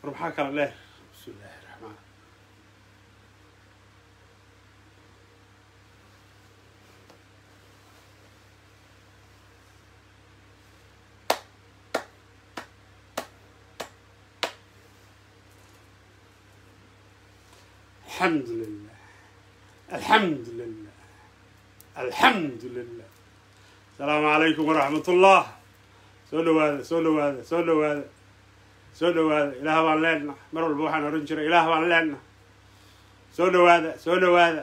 war maxaa kala dheer bismi illaahi raxmaan alxamdu lilah alxamdu lilah alxamdu lilah asalaamu calaykum waraxmat ullah soo dhawaada soo dhawaada soo dhawaada soo dhawaada ilaah baan leenna mar walba waxaan ohan jiray ilaah baan leenna soo dhawaada soo dhawaada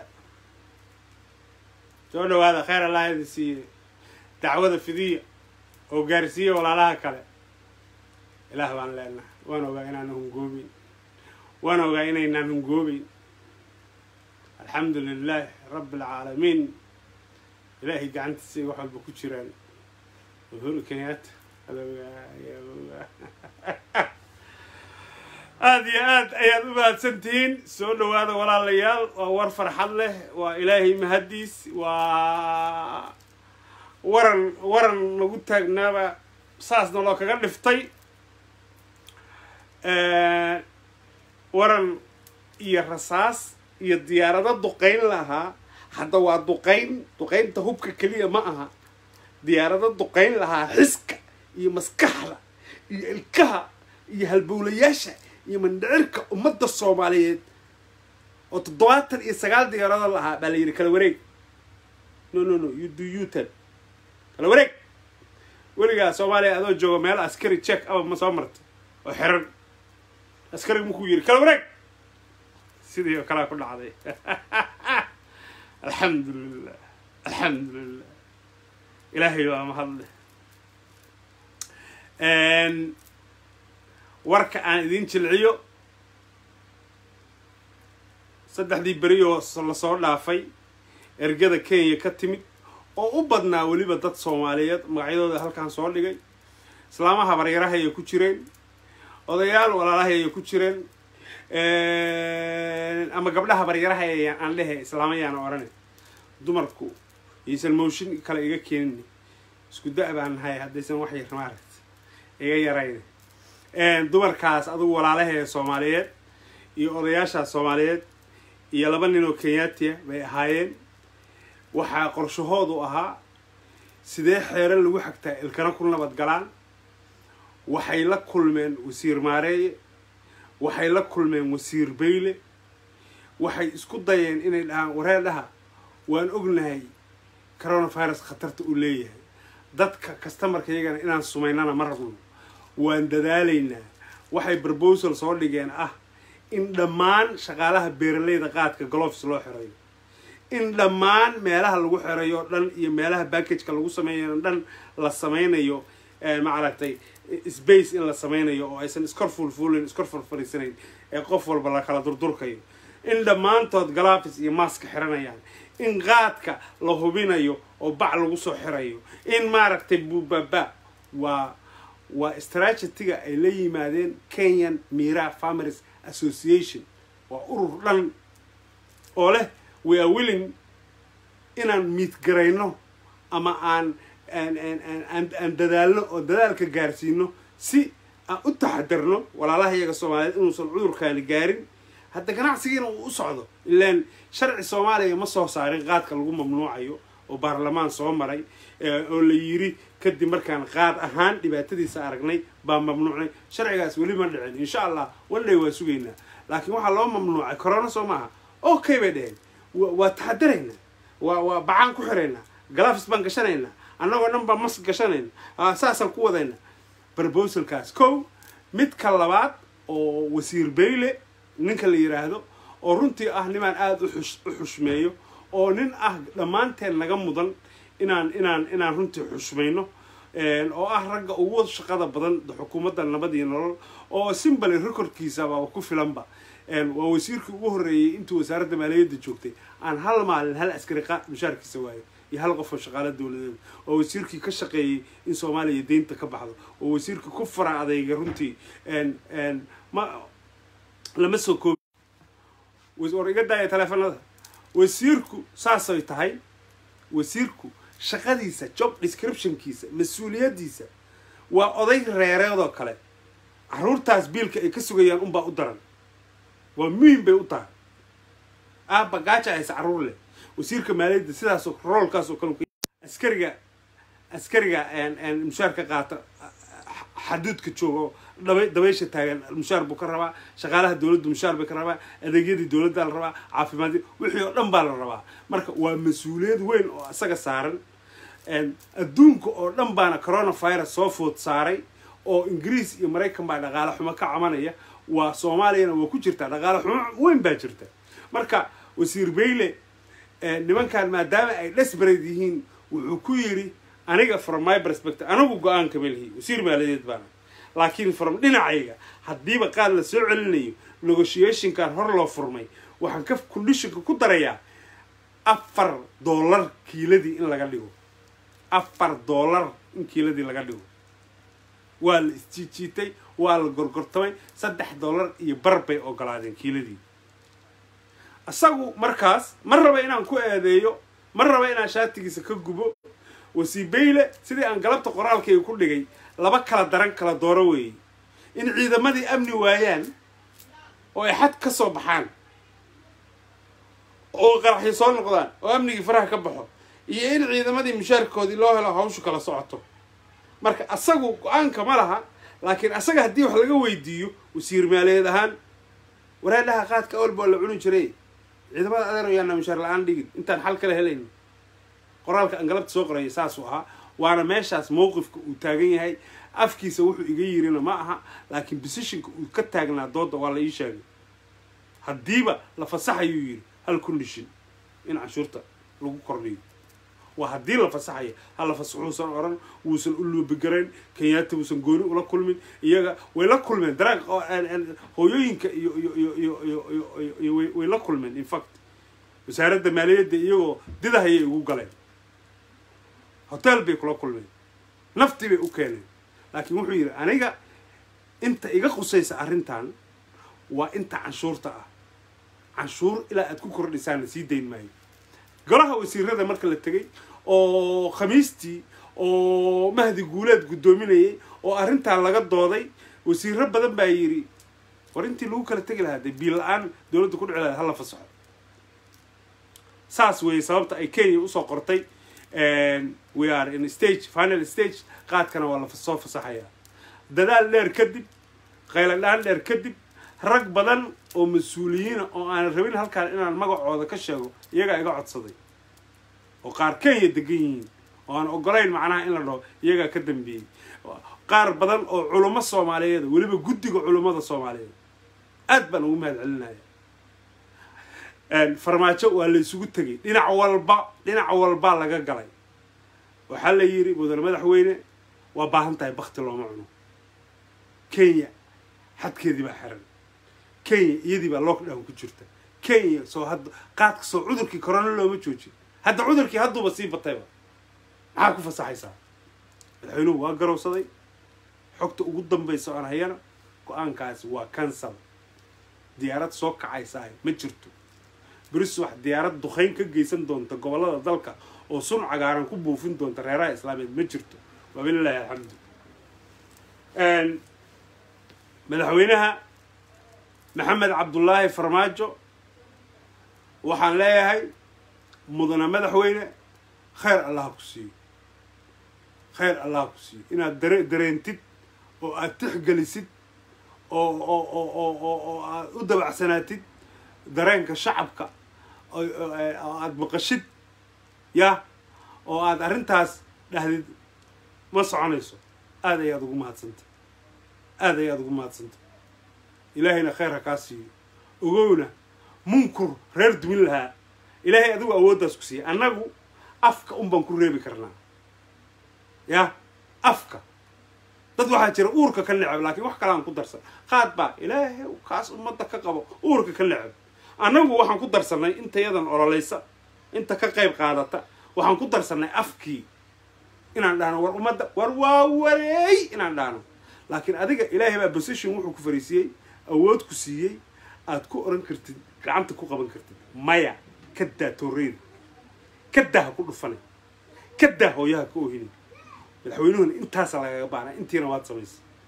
soo dhawaada kheyr allah idin siiye dacwada fidiya oo gaarsiiya walaalaha kale ilaah baan leenna waan ogaa inaan hungoobeyn waan ogaa inaynaan hungoobeyn alxamdu lilaah rabbi alcaalamiin ilaahay gacantiisay wax walba ku jiraan uhuru kenyatta aada iyo aad ayaad u mahadsan tihiin soo dhawaada walaalayaal waa war farxad leh waa ilaahay mahaddiis waa waran waran lagu taagnaaba saasna loo kaga dhiftay waran iyo rasaas iyo diyaarado duqayn lahaa hadda waa duqayn duqaynta hubka keliya ma aha diyaarado duqayn lahaa xiska iyo maskaxda iyo ilkaha iyo halbowlayaasha iyo mandhicirka ummadda soomaaliyeed oo toddobaatan iyo sagaal diyaarado lahaa baa la yidhi kala wareeg no no no you do utan kala wareeg weligaa soomaaliya adoo jooga meel askari check aba ma soo marta oo xiran askariga markuu yidhi kala wareeg sidii oo kalea ku dhacday alxamdu lilah alxamdu lilah ilaahay waa mahadle warka aan idiin jilciyo saddexdii beri oo lasoo dhaafay ergada kenya ka timid oo u badnaa weliba dad soomaaliyeed magacyadooda halkaan soo dhigay islaamaha baryarahayay ku jireen odayaal walaalahayay ku jireen ama gabdhaha baryarahay aan dhehe islaamayaana odhane dumarku yaysan mooshin kale iga keenin isku da- baan nahay haddaysan wax yar maaragt iga yarayna dumarkaas adugu walaalaheeda soomaaliyeed iyo odayaashaas soomaaliyeed iyo laba nin oo kenyaatiya bay ahaayeen waxaa qorshahoodu ahaa sidee xeero lagu xagtaa ilkana ku nabad galaan waxay la kulmeen wasiir maareeye waxay la kulmeen wasiir bayle waxay isku dayeen inay dhahaan waree dhaha waan ognahay coronavirus khatarta uu leeyahay dadka customarka iyagana inaan sumaynana ma rabno waan dadaalaynaa waxay proposal soo dhigeen ah in dhammaan shaqaalaha beeraleyda qaadka glofs loo xirayo in dhammaan meelaha lagu xirayo o dhan iyo meelaha backageka lagu sameeyo dhan la sameynayo maaragtay space in la sameynayo oo aysan iskor fulfulin iskor farfariisanayn ee qof walba la kala durdurkayo in dhammaantood galafis iyo maaska xiranayaan in qaadka la hubinayo oo bac lagu soo xirayo in maaragtay bubaba waa waa strategiga ay la yimaadeen kenyan mira farmers association waa urur dhan oo leh we are willing inaan miidgarayno ama aan aan dadaalno oo dadaalka gaarsiino si aan u taxadarno walaalaha iyaga soomaaliyeed inuusan cudurkaani gaarin hadda ganacsigiina uu u socdo ilaan sharci soomaaliya ma soo saarin qaadka lagu mamnuucayo oo baarlamaan soo maray oo la yiri kadib markaan qaad ahaan dhibaatadiisa aragnay baa mamnuucnay sharcigaas weli ma dhicin insha allah wandhay waa sugaynaa laakiin waxaa loo mamnuucay corona soo maaha okay bay dheheen waa taxadaraynaa waa waa bacaan ku xiraynaa galafis baan gashanaynaa annagoo dhan baa mas gashanayna saasaan ku wadayna proposalkaas kow midka labaad oo wasiir bayle ninka la yiraahdo oo runtii ah nimaan aada u xushmeeyo oo nin ah dhammaanteen naga mudan inaan inaan inaan runtii xushmayno oo ah ragga ugu shaqada badan xukuumadda nabad iyo nolol oo simbali recordkiisaba ku filanba waa wasiirkii ugu horreeyey intuu wasaaradda maaliyadda joogtay aan hal maalin hal askari mushaarkiisa waayo iyo hal qof oo shaqaalo dowladeed oo wasiirkii ka shaqeeyey in soomaaliya deynta ka baxdo oo wasiirkii ku fara adayga runtii ma lama soo koobi war iga daaya taleefanada wasiirku saasay tahay wasiirku shaqadiisa job descriptionkiisa mas-uuliyaddiisa waa oday reereedoo kale caruurtaas biilka ay ka sugayaan unbaa u daran waa muhim bay u tahay aabba gaaja hayse carruur leh wasiirka maaliyadda sidaasoo roolkaasoo kale askariga askariga mushaarka qaata xaduudka jooga oo dhaba dabaysha taagan mushaar buu ka rabaa shaqaalaha dowladda mushaar bay ka rabaa adeegyadii dowladda la rabaa caafimaadii wixii oo dhan baa la rabaa marka waa mas-uuliyad weyn oo isaga saaran adduunka oo dhan baana coronavirus soo food saaray oo ingiriis iyo maraykan baa dhaqaale xumo ka camanaya waa soomaaliyana waa ku jirtaa dhaqaale xumo weyn baa jirta marka wasiir bayle nimankan maadaama ay desperate yihiin wuxuu ku yidhi aniga from my perspective anigu go-aan kama lihi wasiir maaliyadeed baana laakiin from dhinacayga haddiiba qaad la soo celinayo negotiationkan hor loo furmay waxaan ka conditionka ku darayaa afar dollar kiiladii in laga dhigo afar dollar in kiiladii laga dhigo waa la isjiijiitay waa la gorgortamay saddex dollar iyo bar bay ogolaadeen kiiladii isagu markaas ma raba inaan ku eedeeyo ma raba inaan shaatigiisa ka gubo wasiibayle sidii aan galabta qoraalkayga ku dhigay laba kala daran kala dooro weeye in ciidamadii amni waayaan oo ay xad ka soo baxaan oo qaraxyo soo noqdaan oo amnigii faraha ka baxo iyo in ciidamadii mushaarkoodii loo helo hawshu kala socoto marka asagu go-aanka ma laha laakiin asaga haddii wax laga weydiiyo wasiir maaliyeed ahaan waraadhaha qaadka awal baa la cuni jiray ciidamada adeer ayaana mushaar la-aan dhigin intaan xal kala helayn qoraalka aan galabta soo qoraya saasuu ahaa waana meeshaas mowqifka uu taagan yahay afkiisa wuxuu iga yirina ma aha laakiin positionka uu ka taagnaa dooda waa la ii sheegay haddiiba la fasaxayuu yidhi hal condition in canshuurta lagu kordhiyo waa haddii la fasaxaya hala fasaxuusan oran wuusan u luubigarayn kenyaata wuusan gooni ula kulmin iyaga way la kulmeen daraaq hooyooyinka iyo iyo iyo iyo iyo iyo way la kulmeen infact wasaaradda maaliyadda iyagoo didahayay ugu galeen hotel bay kula kulmeen naftii bay u keeneen laakiin wuxuu yidhi aniga inta iga qusaysa arrintan waa inta canshuurta ah canshuur ilaa aad ku kordhisaana sii dayn maayo golaha wasiirada marka la tegay oo khamiistii oo mahdi guuleed guddoominayay oo arrintan laga dooday wasiiro badan baa yidhi war intii lagu kala tegi lahaa dee biil la-aan dowladda ku dhici lahayd hala fasaxo saas weeye sababta ay kenya usoo qortay we are in stage final stage qaadkana waa la soo fasaxayaa dadaal dheer kadib qayladhaan dheer kadib rag badan oo mas-uuliyiina oo aanan rabin halkaan inaan magacooda ka sheego iyagaa iga codsaday oo qaar kenya degan yihiin oo aan ogolayn macnaha in la dhaho iyagaa ka dambeeyey qaar badan oo culummo soomaaliyeed weliba guddiga culummada soomaaliyeed aad baan ugu mahad celinaya farmaajo waa la isugu tegay dhinac walba dhinac walbaa laga galay waxaa la yidhi mudane madaxweyne waa baahan tahay bakti looma cuno kenya xadkeedii baa xiran kenya iyadii baa lockdown ku jirta kenya soo hadda qaadka soo cudurkii corona looma joojin hadda cudurkii hadduuba sii batayba maxaa ku fasaxaysaa madaxweynuhu waa garowsaday xogta ugu dambaysa oan hayana go-aankaasi waa cancel diyaarad soo kacaysaa ma jirto beris wax diyaarad duqayn ka geysan doonta gobollada dalka oo sun cagaaran ku buufin doonta reeraha islaameed ma jirto wabilaahi alxamdu madaxweynaha maxamed cabdullaahi farmaajo waxaan leeyahay mudana madaxweyne khayr allaha ku siiyo khayr allaha ku siiyo inaad dare dareentid oo aada tixgelisid oo oo oo oo oo oo aada u dabacsanaatid dareenka shacabka oo aada maqashid yah oo aada arrintaas dhahdid ma soconayso aada ayaad ugu mahadsanta aada ayaad ugu mahadsanta ilaahayna khayr ha kaa siiyo ogowna munkur reer dumin lahaa ilaahay adigu awooddaas ku siiyay annagu afka un baan ku reebi karnaa yah afka dad waxaa jira uurka ka necab laakiin wax kaleaan ku darsan qaad baa ilaahay kaas ummadda ka qabo uurka ka necab annagu waxaan ku darsannay intayadan ololaysa inta ka qayb qaadata waxaan ku darsannay afkii inaan dhahno war ummadda war waa wareey inaan dhahno laakiin adiga ilaahay baa position wuxuu ku fariisiiyey awood ku siiyey aad ku oran kartid gacanta ku qaban kartid maya ka daa tooreyda ka daa ha ku dhufanay ka daa hooyaha ka oohinay madaxweynuhuna intaasa lagaga baanaa intiina waad samaysay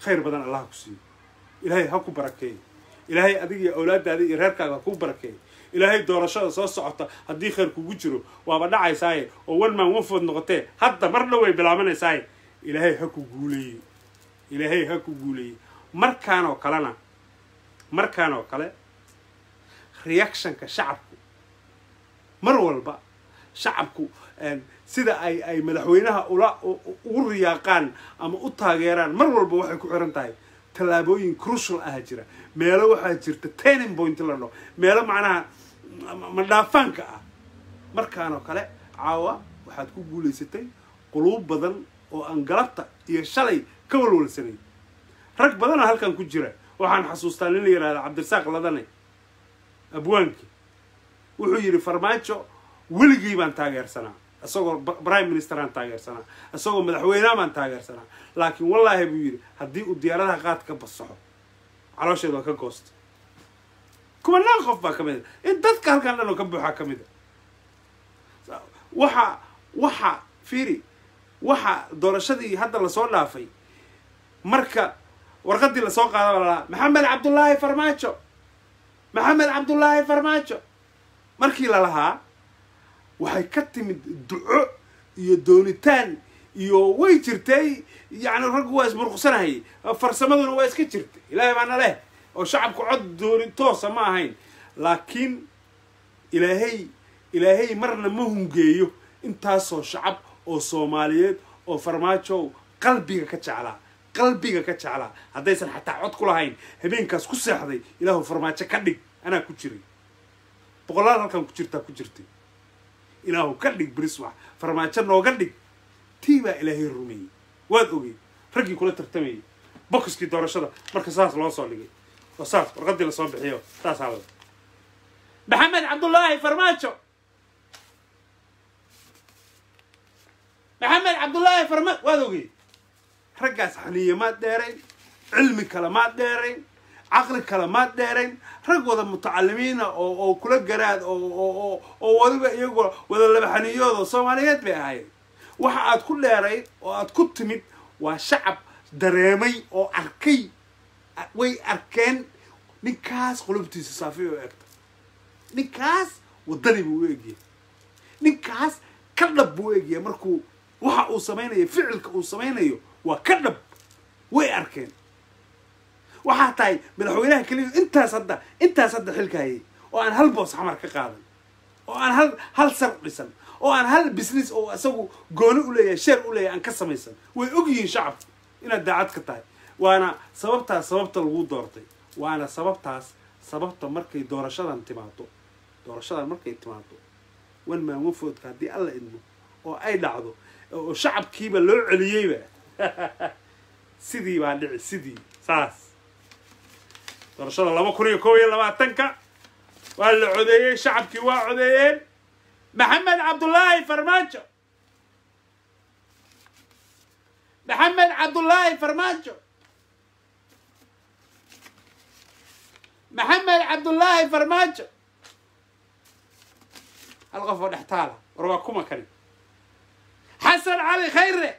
khayr badan allah ku siiyo ilaahay ha ku barakeeyo ilaahay adiga iyo awlaadaada iyo reerkaaga ha ku barakeeyo ilaahay doorashada soo socota haddii khayr kugu jiro waaba dhacaysaaye oo one man one food noqotee hadda marna way bilaabanaysaay ilaahay ha ku guuleeye ilaahay ha ku guuleeye markaan oo kalena markaan oo kale reactionka shacabku mar walba shacabku sida ay ay madaxweynaha ula ugu riyaaqaan ama u taageeraan mar walba waxay ku xiran tahay tallaabooyin crucial ah jira meelo waxaa jirta turning point la dhaho meelo macnaha madhaafaanka ah markaan oo kale caawa waxaad ku guulaysatay quluub badan oo aan galabta iyo shalay ka walwalsanay rag badana halkan ku jira waxaan xasuustaa nin la yihahda cabdirasaaq ladane abwaanki wuxuu yidhi farmaajo weligii baan taageersanaa isagoo prime ministeraan taageersanaa isagoo madaxweyneha baan taageersanaa laakiin wallaahi buu yidhi haddii uu diyaaradaha qaad ka basaxo caloosheed waa ka goosta kumanaan qof baa ka mid a in dadka halkan dhan oo ka buuxaa ka mid a waxa waxa fiiri waxa doorashadii hadda lasoo dhaafay marka warqadii lasoo qaada baa lalahaa maxamed cabdullaahi farmaajo maxamed cabdullaahi farmaajo markii lalahaa waxay ka timid duco iyo doonitaan iyo way jirtay yacni raggu waa isburqsanayay farsamaduna waa iska jirtay ilaahay baana leh oo shacabku cod dooni toosa ma ahayn laakiin ilaahay ilaahay marna ma hungeeyo intaasoo shacab oo soomaaliyeed oo farmaajow qalbiga ka jeclaa qalbiga ka jeclaa haddaysan xataa cod ku lahayn habeenkaas ku seexday ilaahu farmaajo ka dhig anaa ku jiray boqolaal halkan ku jirtaa ku jirtay ilaahu ka dhig briswax farmaajo nooga dhig tii baa ilaahay rumeeyey waad ogey raggii kula tartamayay bokiskii doorashada marka saas loo soo dhigay oo saas warqadii lasoo bixiyo saasaa la maxamed cabdullaahi farmaajo maxamed cabdullaahi farma waad ogey raggaas xaniye maad dheerayn cilmi kale maad dheerayn caqli kale maad dheerayn rag wada mutacalimiina oo oo kula garaad oo oo oo wadiba iyagoo wada labaxaniyooda soomaaliyeed bay ahayd waxa aad ku dheerayd oo aad ku timid waa shacab dareemay oo arkay way arkeen ninkaas qulubtiisa saafi oo egta ninkaas waddani buu u egyahay ninkaas ka dhab buu u egyahay markuu waxa uu samaynayo ficilka uu samaynayo waa ka dhab way arkeen waxaa tahay madaxweynaha keliya intaas hadda intaas hadda xilka hayay oo aan hal boos xamar ka qaadan oo aan hal hal sar dhisan oo aan hal business oo isagu gooni u leeyahay sheer u leeyahay aan ka samaysan way og yihiin shacabku inaad daacad ka tahay waana sababtaas sababta lagu doortay waana sababtaas sababta markay doorashadan timaado doorashadan markay timaado wan maamufoodka haddii alla idmo oo ay dhacdo oo shacabkiiba loo celiyeyba sidii baa dhici sidii saas doorashada laba kun iyo kob iyo labaatanka waa la codeeyey shacabkii waa codeeyeen maxamed cabdullaahi farmaajo maxamed cabdullaahi farmaajo maxamed cabdullaahi farmaajo hal qof oo dhex taala war waa kuma kani xasan cali khayre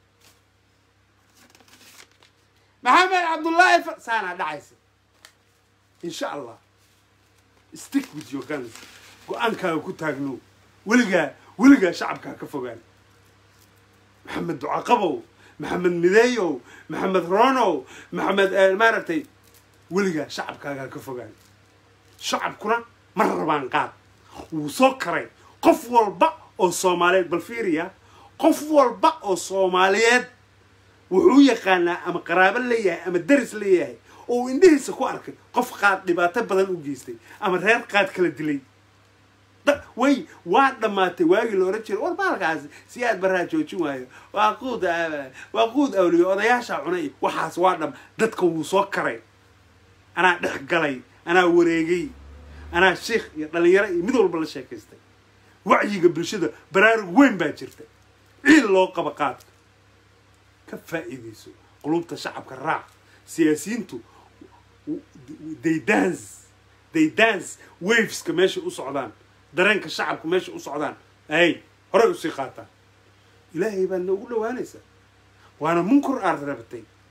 maxamed cabdullaahi saanaa dhacaysa insha allah stick with your guns go-aankaaga ku taagno weligaa weligaa shacabkaa ka fogaan maxamed ducaqabow maxamed mideeyow maxamed ronow maxamed maaragtay weligaa shacabkaagaa ka fogaan shacabkuna ma rabaan qaad wuu soo karay qof walba oo soomaaliyeed bal fiiriya qof walba oo soomaaliyeed wuxuu yaqaanaa ama qaraabo leeyahay ama daris leeyahay oo uu indhihiisa ku arkay qof qaad dhibaato badan u geystay ama reer qaad kala dilay way waa dhammaatay waagii la ohan jiray war maalkaasi si aad baraa joojin waayo waa quud waa quud awliyo odayaashaa cunay waxaas waa dham dadka wuu soo karay anaa dhex galay anaa wareegay anaa sheikh iyo dhalinyaro iyo mid walba la sheekaystay wacyiga bulshada baraarug weyn baa jirta ciil loo qaba qaadka ka faa'iidayso qulubta shacabka raac siyaasiyiintu they dance they dance waveska meeshay u socdaan dareenka shacabka meesha u socdaan ay horey usii qaataan ilaahay baad noogu dhawaanaysaa waana munkur aad rabatay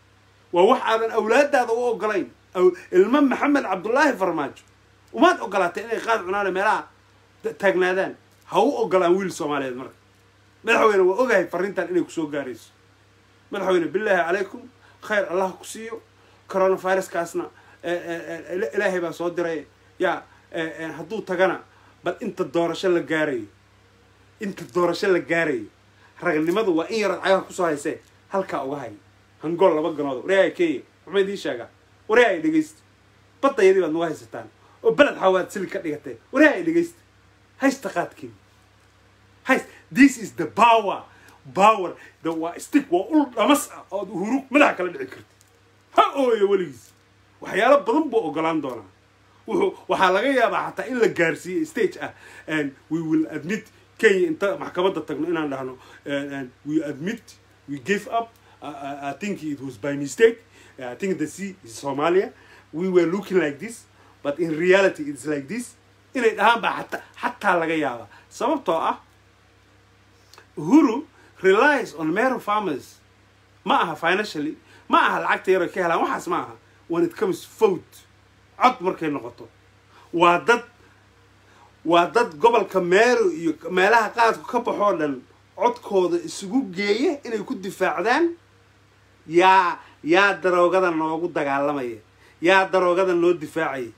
waa wax aadan awlaadaada u ogolayn ilmo maxamed cabdullaahi farmaajo umaad ogolaatay inay qaad cunaane meelaha taagnaadaan ha u ogolaan wiil soomaaliyeed marka madaxweyne waa ogahay farrintan inay kusoo gaarayso madaxweyne bilaahi calaykum khayr allah ku siiyo coronaviruskaasna ilaahay baa soo diray yaa hadduu tagana bal inta doorasho la gaarayo inta doorasho la gaarayo ragnimadu waa in yarood cagaha kusoo haysee halkaa uga hay hangool laba ganoodo wareehay kenya waxma idiin sheegaa wareehay dhegaysta baddayadii baad nagu haysataan oo beled xawaad sili ka dhigatee wareehay dhegaysta haysta qaadkiin hayst this is the power power the waa stick waa ul dhamas ah ood hurug madaxa kala dhici karta ha ooyo weligiis waxyaalo badan buu ogolaan doonaa wuxuu waxaa laga yaabaa xataa in la gaarsiiyey stage ah and we will admit kenya inta maxkamadda tagno inaan dhahno we admit we gave up uh, I think it was by mistake I think the sea is Somalia we were looking like this but in reality it's like this inay dhahaan baa xataa xataa laga yaabaa sababtoo ah uhuru relies on mero farmers ma aha financially ma aha lacagta yar ay ka helaan waxaas ma aha when it comes vote cod markay noqoto waa dad waa dad gobolka meero iyo meelaha qaadku ka baxoo dhan codkooda isugu geeya inay ku difaacdaan yaa yaa daroogada noogu dagaalamaya yaa daroogada noo difaacaya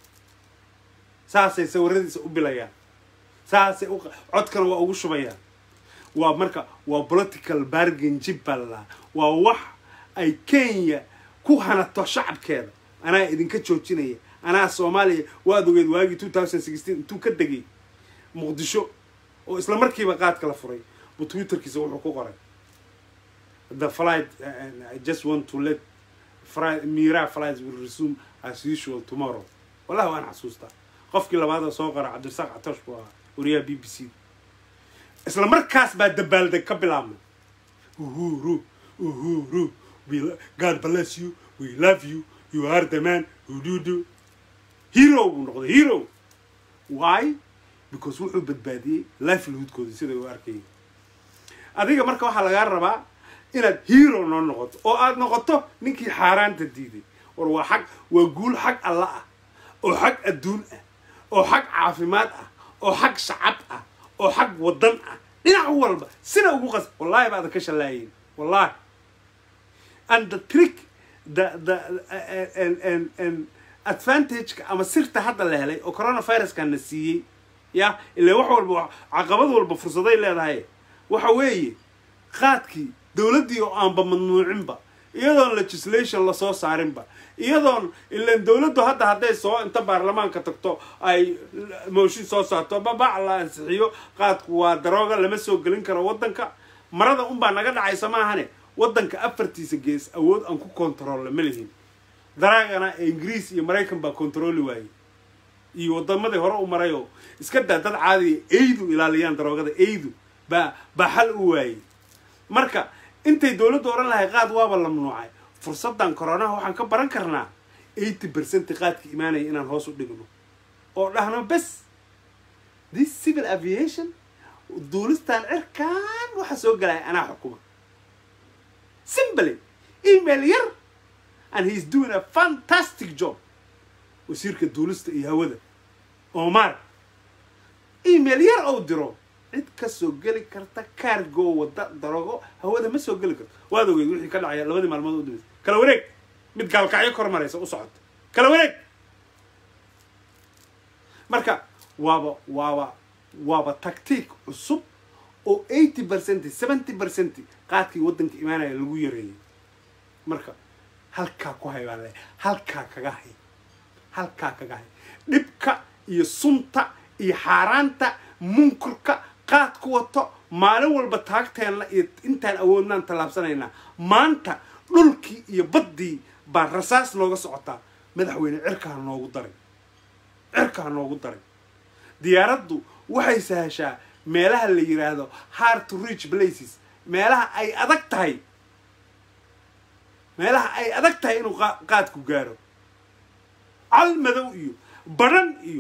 saasay sawiradiisa u bilayaan saasay u codkana waa ugu shubayaan waa marka waa political bargain jib baa lalahaa waa wax ay kenya ku hanato shacabkeeda anaa idinka joojinaya anaa soomaaliya waad ogeed waagii two thousand sixteen intuu ka degay muqdisho oo isla markiiba qaadka la furay buu twitterkiisa wuxuu ku qoray the flight uh, I just want to let fly, mira flights will resume as usual tomorrow wallahi waan xasuustaa qofkii labaada soo qora cabdirasaaq catosh buu ahaa wariyaha b b c isla markaas baa dabaaldeg ka bilaabmay uhuru uhuru we god bless you we love you you are the man ududu hero buu noqday hero why because wuxuu badbaadiyey livelihoodkooda sida u arkayay adiga marka waxaa lagaa rabaa inaad hero noo noqoto oo aad noqoto ninkii xaaraanta diiday war waa xag waa guul xag alla ah oo xag adduun ah oo xag caafimaad ah oo xag shacab ah oo xag waddan ah dhinac walba sina ugu qas wallahi baadan ka shallaayeyn wallahi and the trick the the and and and advantageka ama sirta hadda la helay oo coronaviruskana siiyey ya ilaa wax walba caqabad walba fursaday leedahay waxa weeye qaadkii dowladdii oo aanba mamnuucinba iyadoon legislation lasoo saarinba iyadoon ilan dowladdu hadda hadday soo inta baarlamaanka tagto ay mooshin soo saarto babac la ansixiyo qaadku waa darooga lama soo gelin karo waddanka marada unbaa naga dhacaysa maahane waddanka afartiisa gees awood aan ku kontarolla ma lihin daraagana ingiriis iyo maraykan baa kontarooli waayey iyo waddamadii hore u marayoo iska daa dad caadiya eydu ilaaliyaan daroogada eydu baa baa xal u waayey marka intay dowladdu odhan lahay qaad waaba la mamnuucay fursaddan koronaha waxaan ka baran karnaa eighty percent qaadka imaanaya inaan hoos u dhigno oo dhahno bes this civil aviation duulistaan cirkaan waxa soo galaya anaa xukuma simply email yar and he's doing a fantastic job wasiirka duulista iyo hawada omar email yar ou diro cid ka soo geli karta cargo wadda darogo hawada ma soo geli karto waad ogeed wixii ka dhacaya labadii maalmood u dambeysay kala wareeg mid gaalkacyo kor maraysa u socota kala wareeg marka waaba waaba waaba tactiik cusub oo eighty percent seventy percent qaadkii waddanka imaanaya lagu yareeyay marka halkaa ku hay baan leeyahay halkaa kaga hay halkaa kaga hay dhibka iyo sunta iyo xaaraanta munkurka qaad ku wato maalin walba taagteenna iyo intaan awoodnaan tallaabsanaynaa maanta dhulkii iyo baddii baa rasaas nooga socotaa madaxweyne cirkaa noogu daray cirkaa noogu daray diyaaraddu waxay sahashaa meelaha la yidhaahdo hard to reach places meelaha ay adag tahay meelaha ay adag tahay inuu qaadku gaaro cal madow iyo badhan iyo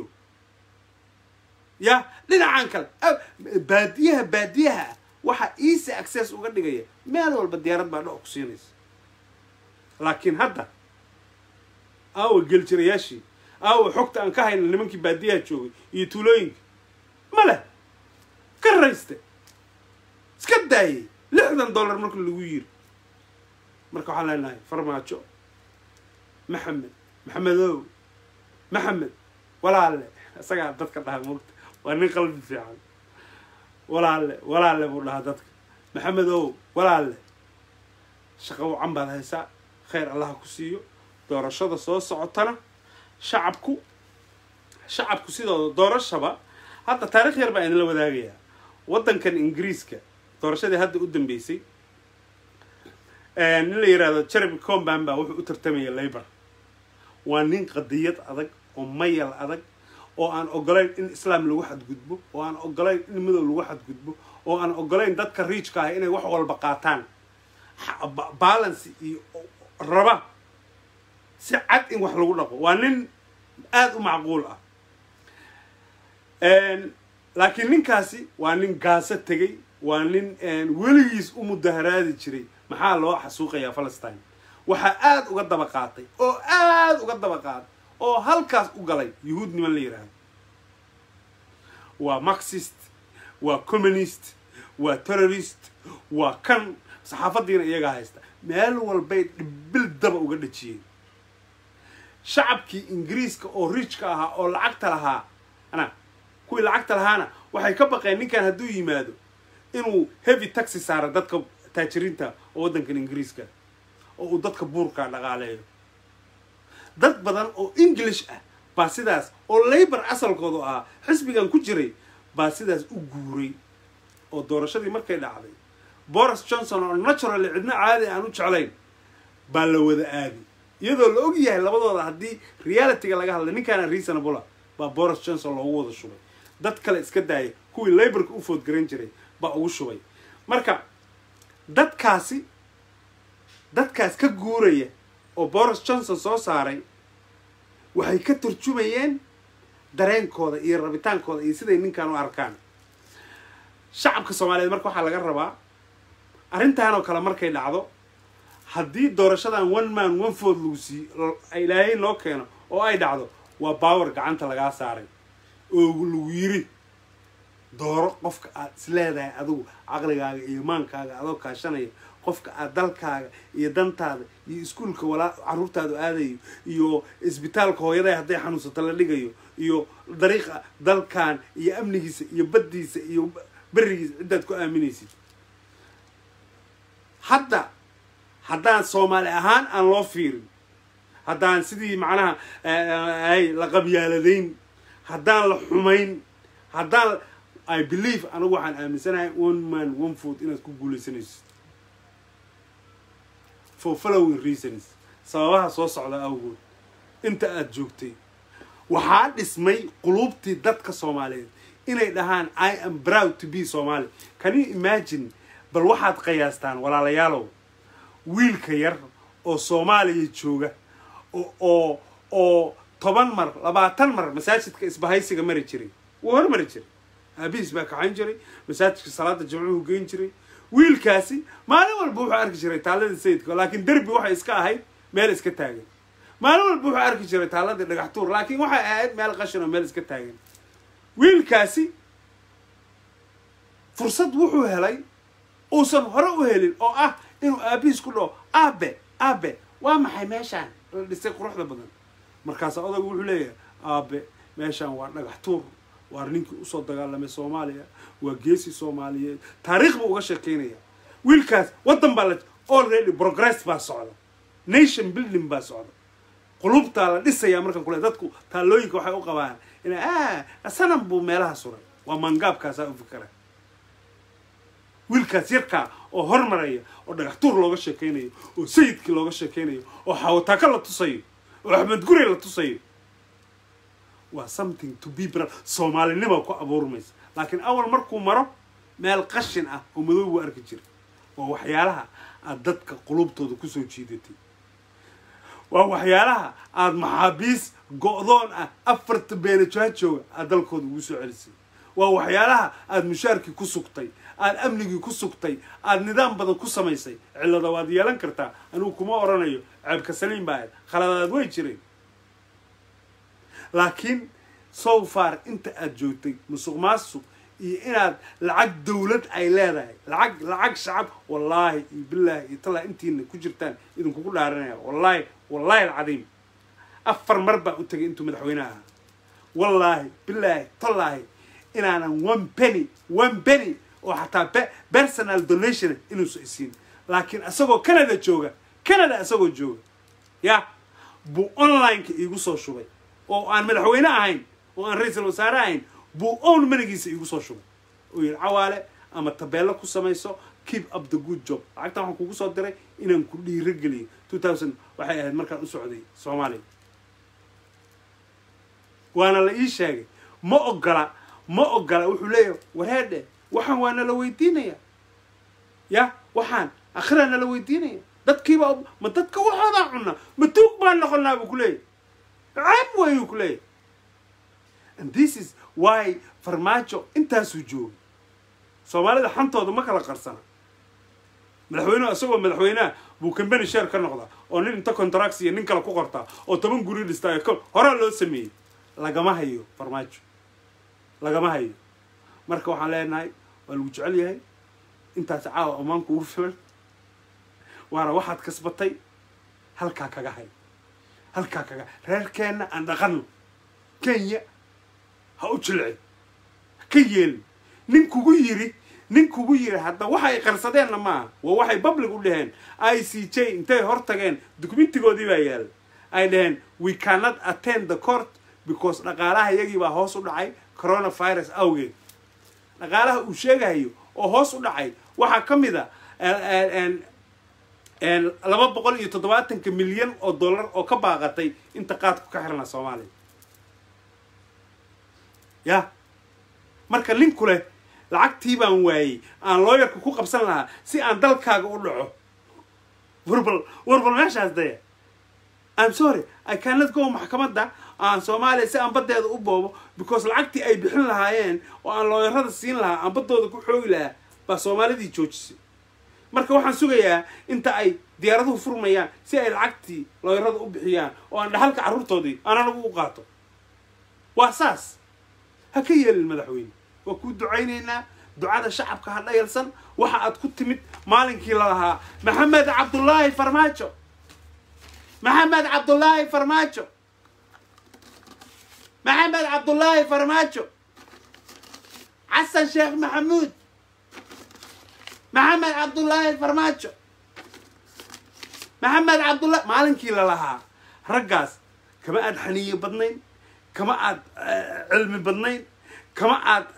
ya dhinacan kale baadiyaha baadiyaha ah waxaa easy access uga dhigaya meel walba diyaarad baa dhoc ku siinaysa laakiin hadda aawa geljirayaashii aawa xogta aan ka hayna nimankii baadiyaha joogay iyo tuulooyinka ma leh ka rayste iska daayay lixdan dollar marka lagu yiri marka waxaan leenahay farmaajo maxamed maxamedow maxamed walaale isagaa dadka dhaha moogta waa nin qalbi fiican walaale walaale buu dhahaa dadka maxamedow walaale shaqo wacan baad haysaa khayr allaha ku siiyo doorashada soo socotana shacabku shacabku sidooda doorashaba hadda taarikh yar baa idinla wadaagayaa waddankan ingiriiska doorashadii hadda u dambeysay nin la yihahdo jeremy comban baa wuxuu u tartamaya labor waa nin qadiyad adag oo mayal adag oo aan ogolayn in islaam lagu xadgudbo oo aan ogolayn in midow lagu xadgudbo oo aan ogolayn dadka riijka ah inay wax walba qaataan balance iyo raba si cad in wax lagu dhaqo waa nin aada u macquul ah laakiin ninkaasi waa nin gaaso tegay waa nin weligiis u mudaharaadi jiray maxaa loo xasuuqayaa palestine waxaa aada uga daba qaatay oo aada uga daba qaatay oo halkaas u galay yuhuud niman la yidhaahdo waa marxist waa communist waa terrorist waa kan saxaafadiina iyagaa haysta meel walbay dhibil daba uga dhajiyeen shacabkii ingiriiska oo riijka ahaa oo lacagta lahaa ana kuwii lacagta lahaana waxay ka baqeen ninkan hadduu yimaado inuu heavy taxi saaro dadka taajiriinta oo waddankan ingiriiska oo uu dadka buurka dhaqaaleeyo dad badan oo english ah baa sidaas oo labor asalkoodu ahaa xisbigan ku jiray baa sidaas u guuray oo doorashadii markay dhacday boris johnson oo naturally cidno caadi aan u jeclayn baa la wada aadi iyadoo la og yahay labadooda haddii realityga laga hadlay ninkaana reasonable baa boris johnson loogu wada shubay dad kale iska daaya kuwii laborka u foodgaran jiray baa ugu shubay marka dadkaasi dadkaas ka guuraya oo boris johnson soo saaray waxay ka turjumayeen dareenkooda iyo rabitaankooda iyo siday ninkan u arkaan shacabka soomaaliyeed marka waxaa laga rabaa arrintan oo kale markay dhacdo haddii doorashadan one man one food lagu sii ilaahay loo keeno oo ay dhacdo waa baawer gacanta lagaa saaray oo lagu yiri dooro qofka aad isleedahay adigu caqligaaga iyo maankaaga adoo kaashanaya qofka aad dalkaaga iyo dantaada iyo iskuulka walaa carruurtaadu aadayo iyo isbitaalka hooyadaa hadday xanuunsato la dhigayo iyo dariiqa dalkan iyo amnigiisa iyo baddiisa iyo berigiisa ciddaad ku aaminaysid hadda haddaan soomaali ahaan aan loo fiirin haddaan sidii macnaha ay la qabyaaladayn haddaan la xumayn haddaan i believe anigu waxaan aaminsanahay one man one food inaad ku guulaysanaysid for following reasons sababaha soo socda awgood inta aada joogtay waxaa dhismay quluubtii dadka soomaaliyeed inay dhahaan i am proud to be somali can you imagine bal waxaad qiyaastaan walaalayaalow wiilka yar oo soomaaliya jooga oo oo toban mar labaatan mar masaajidka isbahaysiga mari jiray wuu hormari jiray aabihiis baa kaxayn jiray masaajidka salaada jimcuhu geyn jiray wiilkaasi maalin walba wuxuu arki jiray taaladii sayidka laakiin derbi waxay iska ahayd meel iska taagan maalin walba wuxuu arki jiray taaladii dhagax tuur laakiin waxay ahayd meel qashin oo meel iska taagan wiilkaasi fursad wuxuu helay uusan hore u helin oo ah inuu aabihiis ku dhaho aabe aabe waa maxay meeshaan la dhisay quruxda badan markaas odagu wuxuu leeyahay aabe meeshaan waa dhagax tuur waa ninkii usoo dagaalamay soomaaliya waa geesi soomaaliyeed taariikh buu uga sheekeynaya wiilkaas waddan baa la already progress baa socda nation building baa socda qulubtaa la dhisayaa markan kule dadku taallooyinka waxay u qabaan ina sanam buu meelaha suray waa mangaabkaasaa u fikara wiilkaas yarkaa oo hormaraya oo dhagax tuur looga sheekeynayo oo sayidkii looga sheekeynayo oo xawataaka la tusayo oo axmed gurey la tusayo waa something to be bra soomaalinima ku abuurmaysa laakiin awal markuu maro meel qashin ah oo madow buu arki jiray waa waxyaalaha aad dadka qulubtooda kusoo jiidatay waa waxyaalaha aada maxaabiis go-doon ah afarta beenajoha jooga aad dalkooda ugu soo celisay waa waxyaalaha aada mushaarkii ku sugtay aada amnigii ku sugtay aada nidaam badan ku samaysay cillada waad yeelan kartaa anigu kuma oranayo ceebka saliim baa ahayd khaladaad way jireen laakiin so far inta aada joogtay musuq maasuq iyo inaad lacag dawlad ay leedahay lacag lacag shacab wallaahi iyo bilaahi iyo tallaa intiina ku jirtaan idinkugu dhaaranaya wallaahi wallaahi alcadiim afar mar baa u tegay intuu madaxweyne ahaa wallaahi bilaahi tallaahi inaanan one penny one penny oo xataa personal donation inuusa isiin laakiin isagoo canada jooga canada isagoo jooga ya buu online-ka iigu soo shubay oo aan madaxweyne ahayn oo aan ra-iisul wasaare ahayn buu own manigiisa iigu soo shubay oo yidhi cawaale ama tabeello ku samayso keep up the good job lacagtan waxaan kugu soo diray inaan ku dhiiro geliyo two thousand waxay ahayd markaan u socday soomaaliya waana la ii sheegay ma ogola ma ogola wuxuu leeyahay wareedhe waxaan waa nala weydiinaya ya waxaan akhiraa nala weydiinaya dadkiiba ma dadka waxoodaa cunaa ma tuug baan noqonaa buu ku leeyahy ceeb wayuu ku leeyahy and this is why farmaajo intaasuu joogay soomaalida xantooda ma kala qarsana madaxweynehu isagoo madaxweyneha buu kambani sheer ka noqdaa oo nin inta contracts iyo nin kale ku qortaa oo toban guri dhistaa ko horaa loo sameeyey lagama hayo farmaajo lagama hayo marka waxaan leenahay waa lagu jecel yahay intaas caawa ammaanku ugu filan waana waxaad kasbatay halkaa kaga hay halkaa kaga reerkeenna aan dhaqanno kenya ha u jilcin ka yeelin nin kugu yiri nin kugu yiri hadda waxay qarsadeenna maaha waa waxay public u dhaheen i c j intay hor tageen documentigoodii baa yaala ay dhaheen we cannot attend the court because dhaqaalaha iyagii baa hoos u dhacay coronavirus awgeed dhaqaalaha uu sheegahayo oo hoos u dhacay waxaa ka mid a laba boqol iyo toddobaatanka milyan oo dollar oo ka baaqatay inta qaadku ka xirnaa soomaaliya ya marka ninku leh lacagtii baan waayey aan looyarka ku qabsan lahaa si aan dalkaaga u dhaco warbal warbal meeshaas daya i'm sorry i cannot go maxkamadda aan soomaaliya si aan baddeeda u boobo because lacagtii ay bixin lahaayeen oo aan looyarada siin lahaa aan baddooda ku xoogi lahaa baa soomaalidii joojisay marka waxaan sugayaa inta ay diyaaraduhu furmayaan si ay lacagtii looyarada u bixiyaan oo aan dhahalka carruurtoodii aan anagu u qaato waa saas ha ka yeelin madaxweyne waa kuu ducaynaynaa ducada shacabka ha dhayalsan waxa aad ku timid maalinkii lalahaa maxamed cabdullaahi farmaajo maxamed cabdullaahi farmaajo maxamed cabdullaahi farmaajo xasan sheekh maxamuud maxamed cabdullaahi farmaajo maxamed cabdullah maalinkii lalahaa raggaas kama aad xaniyo badnayn kama aad cilmi badnayn kama aad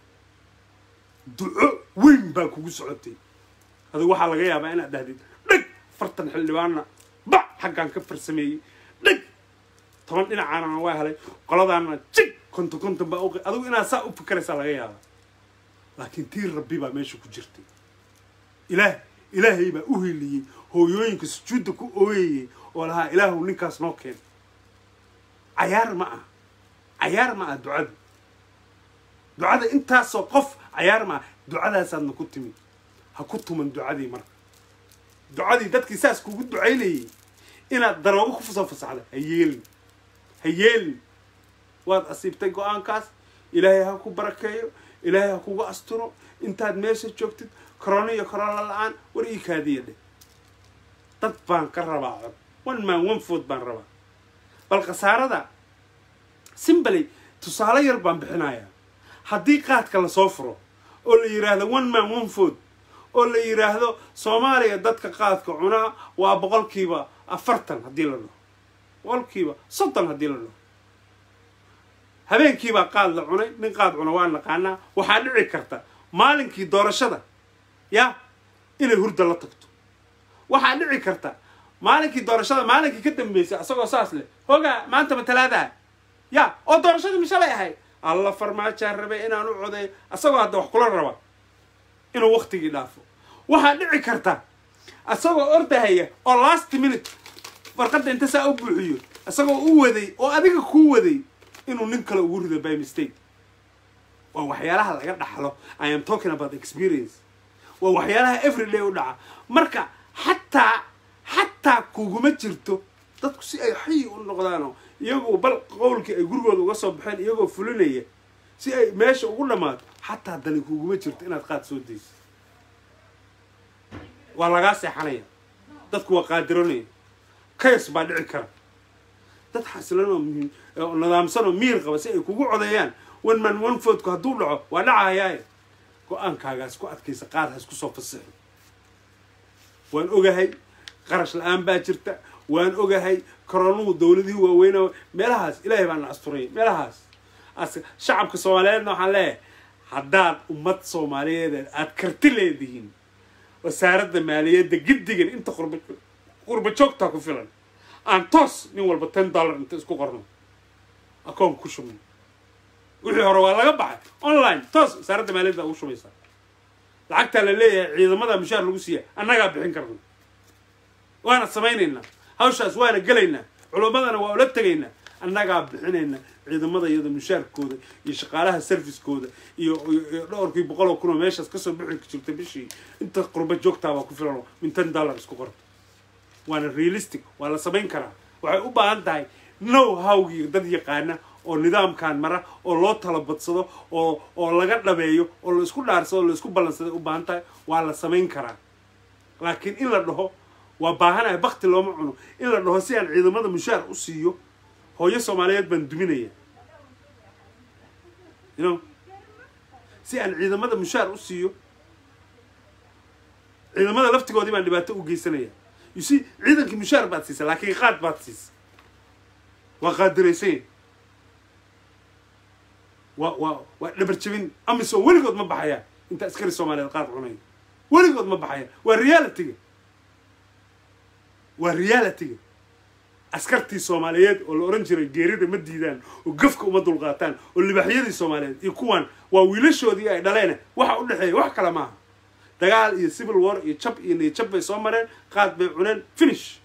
duco weyn baa kugu socotay adigu waxaa laga yaabaa inaad dhahdid dheg fartan xildhibaanna ba xaggaan ka farsameeyey dheg toban dhinacaanana waa helay qoladaana jig konton konton baa uqi adigu inaad saa u fikeraysaa laga yaabaa laakiin tii rabbi baa meesha ku jirtay ilaah ilaahay baa u heliyey hooyooyinka sujuudda ku ooyayay oo lahaa ilaahu ninkaas noo keen cayaar ma ah cayaar ma ah ducada ducada intaasoo qof cayaar ma ah ducadaasaadna ku timid ha ku tuman ducadii marka ducadii dadkii saas kugu ducaynayay inaad daroogo ku soo fasaxda ha yeelin ha yeelin waad asiibtay go-aankaas ilaahay ha ku barakeeyo ilaahay ha kugu asturo intaad meesha joogtid corona iyo corona la-aan war ii kaadiya dheh dad baan ka rabaa cod one man one food baan rabaa bal khasaarada simbaley tusaale yar baan bixinayaa haddii qaadka lasoo furo oo la yidhaahdo one man one food oo la yidhaahdo soomaaliya dadka qaadka cunaa waa boqolkiiba afartan haddii la dhaho boqolkiiba soddon haddii la dhaho habeenkiibaa qaad la cunay nin qaad cuna waa naqaanaa waxaa dhici karta maalinkii doorashada ya inay hurda la tagto waxaa dhici karta maalinkii doorashada maalinkii ka dambeysay asagoo saas leh hogaa maanta ma talaadaha ya oo doorashadii ma shalay ahayd alla farmaajaan rabay inaan u codeeyo asagoo hadda wax kula raba inuu waktigii dhaafo waxaa dhici karta asagoo ordahaya oo last minute farqadda inta saa u buuxiyo isagoo u waday oo adiga kuu waday inuu nin kale ugu rido by mistake waa waxyaalaha laga dhaxlo i am talking about experience waa waxyaalaha everyday u dhaca marka xataa xataa kuguma jirto dadku si ay xayi u noqdaanoo iyagoo bal qowlkii ay gurigooda uga soo baxeen iyagoo fulinaya si ay meesha ugu dhammaato xataa dani kuguma jirto inaad qaad soo dayso waa lagaa seexanaya dadku waa qaadiranaya kayas baa dhici kara dad xasilan oo muhiim oo nidaamsan oo miir qaba si ay kugu codeeyaan one man one foodku hadduu dhaco waa dhacayaaye go-aankaagaas ku adkaysa qaad ha isku soo fasixo waan ogahay qarash la-aan baa jirta waan ogahay koronuhu dowladihii waaweyna meelahaas ilaahay baa na asturaya meelahaas shacabka soomaaliyeedna waxaan leeyahay haddaad ummad soomaaliyeed aad karti leedihiin wasaaradda maaliyadda giddigan inta qurba qurba joogtaa ku filan aan toos nin walba ten dollar inta isku qorno akoonka ku shubno wixii hore waa laga baxay online toos wasaaradda maaliyadda ugu shubaysaa lacagtaa la leeyahay ciidamada mushaar lagu siiya annagaa bixin karna waana samaynaynaa hawshaas waana gelaynaa culummadana waa ula tegaynaa annagaa bixinayna ciidamada iyada mushaarkooda iyo shaqaalaha serviskooda iyo iyo dhowrkii boqol oo kun oo meeshaas kasoo bixi jirta bishii inta qurba joogtaabaa ku filan oo min ten dollar isku qorta waana realistic waa la samayn karaa waxay u baahan tahay now hawgii dad yaqaana oo nidaamkan mara oo loo talabadsado oo oo laga dhabeeyo oo la isku dhaarsado o la isku ballansaday u baahan tahay waa la samayn karaa laakiin in la dhaho waa baahanahay bakti looma cuno in la dhaho si aan ciidamada mushaar u siiyo hooyo soomaaliyeed baan duminaya you know si aan ciidamada mushaar u siiyo ciidamada laftigoodii baan dhibaato u geysanaya you see ciidankii mushaar baad siisa laakiin qaad baad siisa waa qaadiraysan waa waa waa dhabar jabin amiso weligood ma baxayaan inta askari soomaaliyeed qaad cunaya weligood ma baxayaan waa realityga waa realityga askartii soomaaliyeed oo la ohan jiray geerida ma diidaan oo gafka uma dulqaataan oo libaxyadii soomaaliyeed iyo kuwan waa wiilashoodii ay dhaleen waxa u dhexeeya wax kale maaha dagaal iyo civil war iyo jab iyo niyajab bay soo mareen qaad bay cuneen finish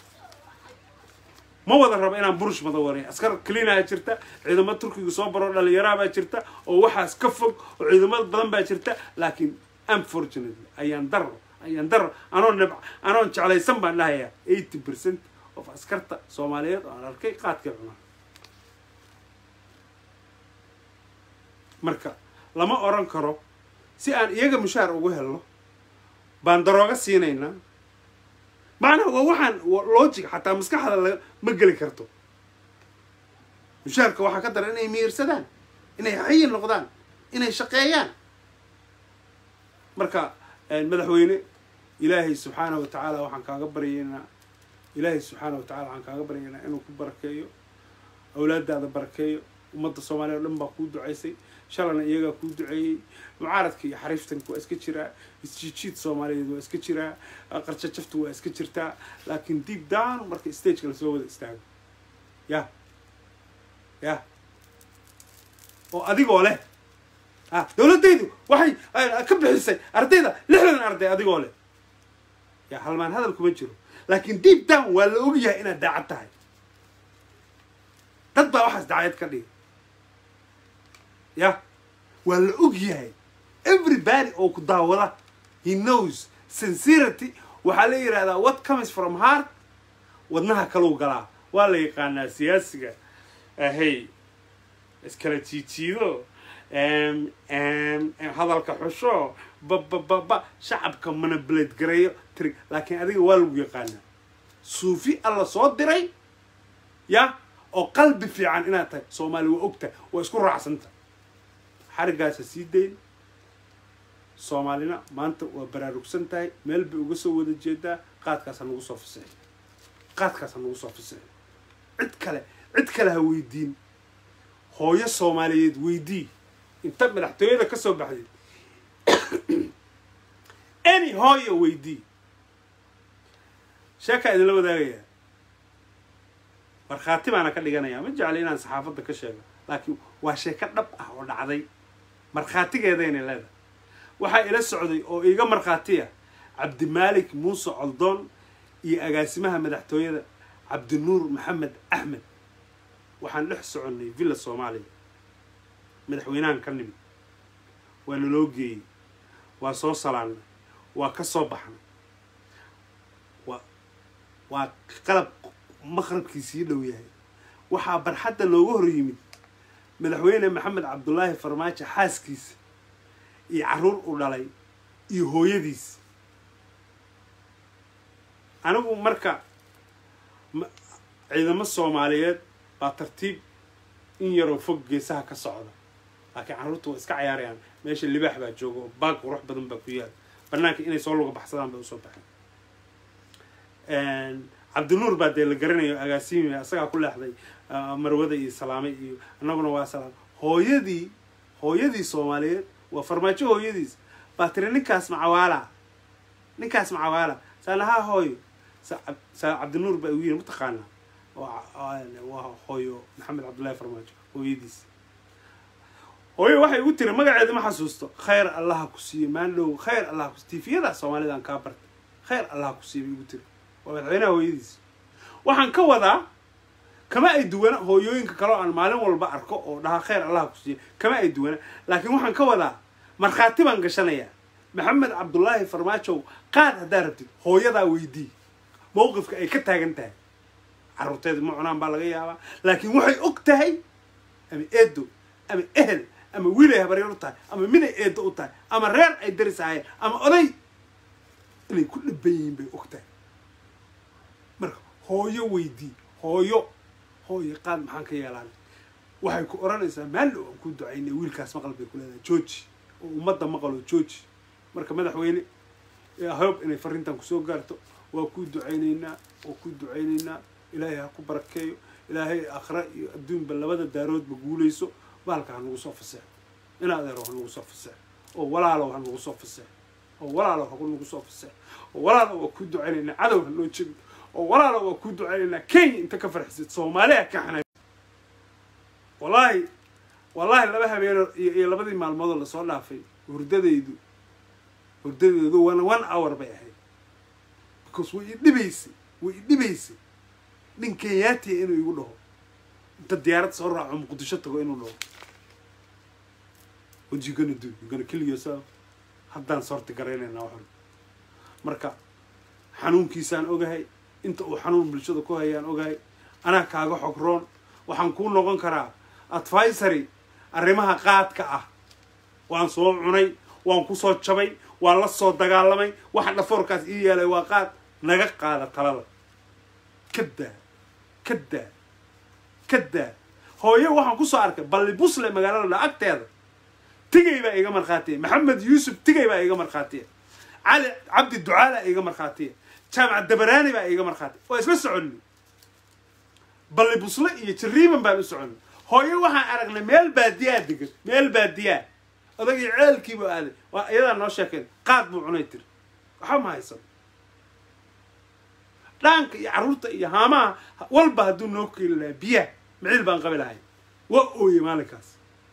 ma wada rabo inaan burush mada waray askar cleanaa jirta ciidamo turkiga soo baro dhalinyaraabaa jirta oo waxaas ka fog oo ciidamada badan baa jirta laakiin unfortunately ayaan daro ayaan daro anoo nab anoon jeclaysan baan dhahayaa eighty percent of askarta soomaaliyeed oo aan arkay qaadkay cunaa marka lama oran karo si aan iyaga mushaar ugu helno baan darooga siinaynaa macnaha waa waxaan logic xataa maskaxda la ma geli karto mushaarka waxaa ka daran inay miirsadaan inay xayi noqdaan inay shaqeeyaan marka madaxweyne ilaahay subxaana wa tacaala waxaan kaaga baryaynaa ilaahay subxaana wa tacala waxaan kaaga baryaynaa inuu ku barakeeyo awlaadaada barakeeyo ummadda soomaaliya o dhan baa kuu ducaysay shalana iyagaa kuu duceeyey mucaaradka iyo xariiftanka waa iska jiraa isjiijiid soomaaliyeed waa iska jiraa qarjajafta waa iska jirtaa laakiin deep down marka stageka lasoo wada istaago ya ya oo adigoo leh a dowladdaydu waxay ka bixisay ardayda lixdan arday adigoo leh ya halmaan hadal kuma jiro laakiin deep down waa la ogyahay inaad daacad tahay dad baa waxaas daacad ka dhiga ya waa la og yahay everybody oo ku daawada he knows sincerity waxaa la yidhahdaa what comes from heart wadnaha kalau galaa waa la yaqaanaa siyaasiga ahey iskala jiijiido hadalka xusho babababa shacabka manipulate gareeyo trig laakiin adiga waa lagu yaqaanaa suufi alla soo diray ya oo qalbi fiican inaad tahay soomaali waa ogtahay waa isku raacsanta xariggaasa sii dayn soomaalina maanta waa baraarugsan tahay meel bay uga soo wada jeedaa qaadkaasa nagu soo fasixi qaadkaasa nagu soo fasixi cid kale cid kale ha weydiin hooyo soomaaliyeed weydii inta madaxtooyada ka soo baxday any hooyo weydii sheekaa idinla wadaagayaa markhaati baana ka dhiganaya ma jecli inaan saxaafadda ka sheego laakiin waa sheeko dhab ah oo dhacday markhaatigeedayna leedahay waxaa ila socday oo iiga markhaatiya cabdimaalik muuse coldoon iyo agaasimaha madaxtooyada cabdinuur maxamed axmed waxaan dhex soconnay villa soomaaliya madaxweynahan ka nimid waa naloo geeyey waa soo salaannay waa ka soo baxnay waa waa qalab maqrabkiisii dhow yahay waxaa barxadda looga hor yimid madaxweyne maxamed cabdulaahi farmaajo xaaskiisa iyo carruur u dhalay iyo hooyadiis anigu marka ciidamo soomaaliyeed baa tartiib in yaroo fog geesaha ka socda laakiin carruurta waa iska cayaarayaan meesha libaax baa jooga oo baag qurux badan baa ku yaal banaanka inay soo luga baxsadaan bay usoo baxeen cabdinuur baa dee la garanayo agaasiimi asagaa ku leexday marwada iyo salaame iyo annaguna waa salaam hooyadii hooyadii soomaaliyeed waa farmaajo hooyadiis baa tiri ninkaas macawaala ninkaas macawaala saanahaa hooyo saa cabdinuur baa igu yiri mataqaanaa waa hooyo maxamed cabdullaahi farmaajo hooyadiis hooyo waxay igu tiri magaceeda ma xasuusto khayr allaha ku siiyo maandhow khayr allaha ku tifiyada soomaalida aan kaa bartay khayr allaha ku siiyo bay igu tiri waa madaxweynaha hooyadiis waxaan ka wadaa kama ay duwana hooyooyinka kaleo aan maalin walba arko oo dhaha khayr allaha ku siiyo kama ay duwana laakiin waxaan ka wadaa markhaati baan gashanayaa maxamed cabdullaahi farmaajow qaad haddaa rabtid hooyadaa weydii mowqifka ay ka taagan tahay carruurteeda ma cunaan baa laga yaabaa laakiin waxay og tahay ama eedo ama ehel ama wiilay habaryar u tahay ama miday eedo u tahay ama reer ay daris ahayeen ama oday inay ku dhaban yihiin bay og tahay marka hooyo weydii hooyo hooyo qaad maxaan ka yeelaan waxay ku odhanaysaa maallow aan ku ducaynay wiilkaas maqal bay ku leedahay jooji oo ummadda maqaloo jooji marka madaxweyne hob inay farrintan kusoo gaarto waa ku ducaynaynaa waa ku ducaynaynaa ilaahay ha ku barakeeyo ilaahay akhra iyo adduunba labada daaroodba guulayso baalka ha nagu soo faseexo in adeero ha nagu soo faseexo oo walaalow ha nagu soo faseexo oo walaalow ha nagu soo faseexo oo walaalow waa ku ducaynaynaa cadow ha noo jebin oo walaalow waa ku ducaynaynaa kenya inta ka farxisid soomaaliya ka xanay wallaahi wallaahi laba habeeno iyo labadii maalmoodoo lasoo dhaafay hurdadaydu hurdadeedu one one hour bay ahayd because way idhibaysay way idhibaysay nin kenyaatiya inuu igu dhaho inta diyaarad soo raaco muqdisho tago inuu dhaho what you gonna do you gonna kill yourself haddaan soorti garaynaynaa waxan marka xanuunkiisaan ogahay inta uu xanuun bulshada ku hayaan ogahay anaa kaaga xog roon waxaan kuu noqon karaa advisory arrimaha qaadka ah waan soo cunay waan ku soo jabay waan la soo dagaalamay waxa dhafoorkaas ii yeelay waa qaad naga qaada talada kadaa kadaa kadaa hooyo waxaan kusoo arkay balli busle magaalada agteeda tigay baa iga markhaatiya maxamed yuusuf tigay baa iga markhaatiya cali cabdi ducaala iga markhaatiya jaamac dabaraani baa iga markhaatiya waa isla soconni balli busle iyo jariiman baan u soconnay hooyo waxaan aragnay meel baadiyaa degan meel baadiyaa odagii ceelkiibuu aaday waa iyadaa noo sheekeen qaad buu cunay tiri waxba ma haysan dhaanka iyo carruurta iyo haamaha walba hadduu noo keeli lahaa biyaha maciil baan qabi lahay waa ooye maalinkaas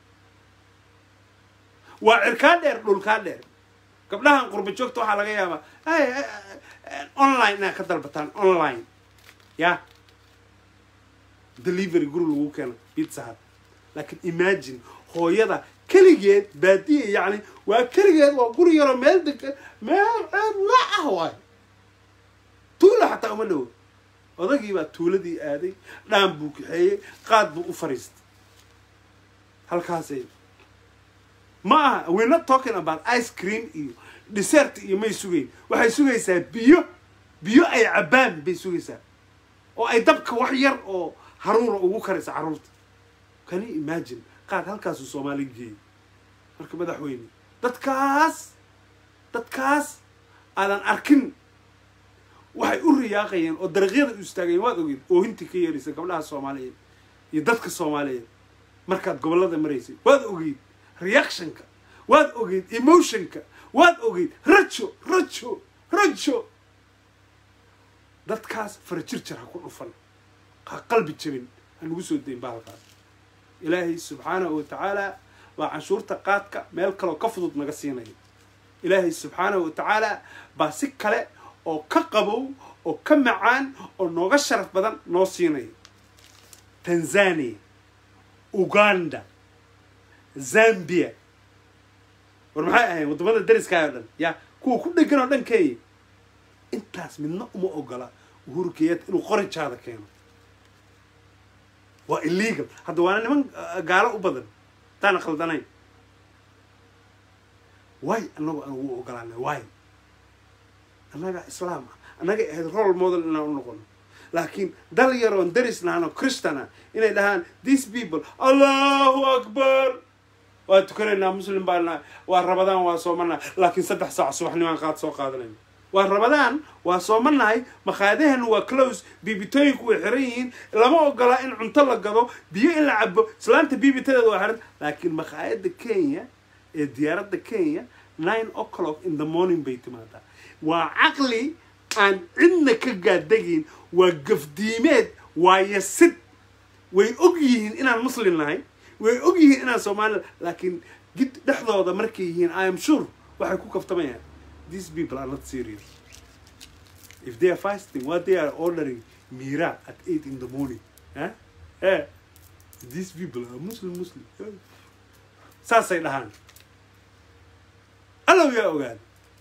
waa cirkaa dheer dhulkaa dheer gabdhahan qurba joogta waxaa laga yaabaa online inaad ka dalbataan online ya delivery guri lagu keeno pizza hut laakiin imagine hooyada keligeed baadiya yacni waa keligeed waa guri yaroo meel degan meel ceebla ah waay tuula xataa uma dhowo odagii baa tuuladii aaday dhaan buu kaxeeyey qaad buu u fariistay halkaasay ma aha we're not talking about ice cream iyo dessert iyo may sugayn waxay sugaysaa biyo biyo ay cabbaan bay sugaysaa oo ay dabka wax yar oo haruura ugu karaysa carruurta can you imagine qaad halkaasuu soomaali geeyey marka madaxweyne dadkaas dadkaas aadan arkin waxay u riyaaqayeen oo dariiqyada u istaagayeen waad ogeed oohintii ka yeeraysa gabdhaha soomaaliyeed iyo dadka soomaaliyeed markaad gobollada maraysay waad ogeyd reactionka waad ogeyd emotionka waad ogeyd rajo rajo rajo dadkaas farajirjar ha ku dhufan ha qalbi jabin ha nagu soo dayn bahalkaas ilaahay subxaanahu wa tacaala baa canshuurta qaadka meel kaleo ka fudud naga siinaya ilaahay subxaanahu wa tacaala baa si kale oo ka qabow oo ka macaan oo nooga sharaf badan noo siinaya tanzania uganda zambia war maxay ahayn waddamada dariskaay oo dhan ya kuwa ku dhegan oo dhan kenya intaas midna uma ogola uhuru kenyatta inuu qorinjaada keeno waa illegal hadda waana niman gaalo u badan hadaana khaldanayn way annagu aan ugu ogolaanay way annaga islaam ah annagay ahayd role model inaan u noqono laakiin dal yaroon daris nahano christana inay dhahaan these people allahu akbar waa tukanaynaa muslim baa nahay waa rabadaan waa soomanahay laakiin saddex saac subaxnimaan qaad soo qaadanayna waa rabadaan waa soomanahay makhaayadaheena waa close biibitooyinku way xiran yihiin lama ogola in cunto la gado biyo in la cabo islaanta biibitadeeda waa xiran laakiin makhaayada kenya ee diyaaradda kenya nine o'clock in the morning bay timaadaa waa caqli aan cidna ka gaadagiin waa gafdiimeed waa yasid way og yihiin inaan muslim nahay way og yihiin inaan soomaali laakiin gid dhexdooda markay yihiin i am sure waxay ku kaftamayaan these people are not serious if they are fasting what they are ordering mira at eight in the morning huh? eh? these people are muslim muslim eh? saasay dhahaan allow yaa ogaada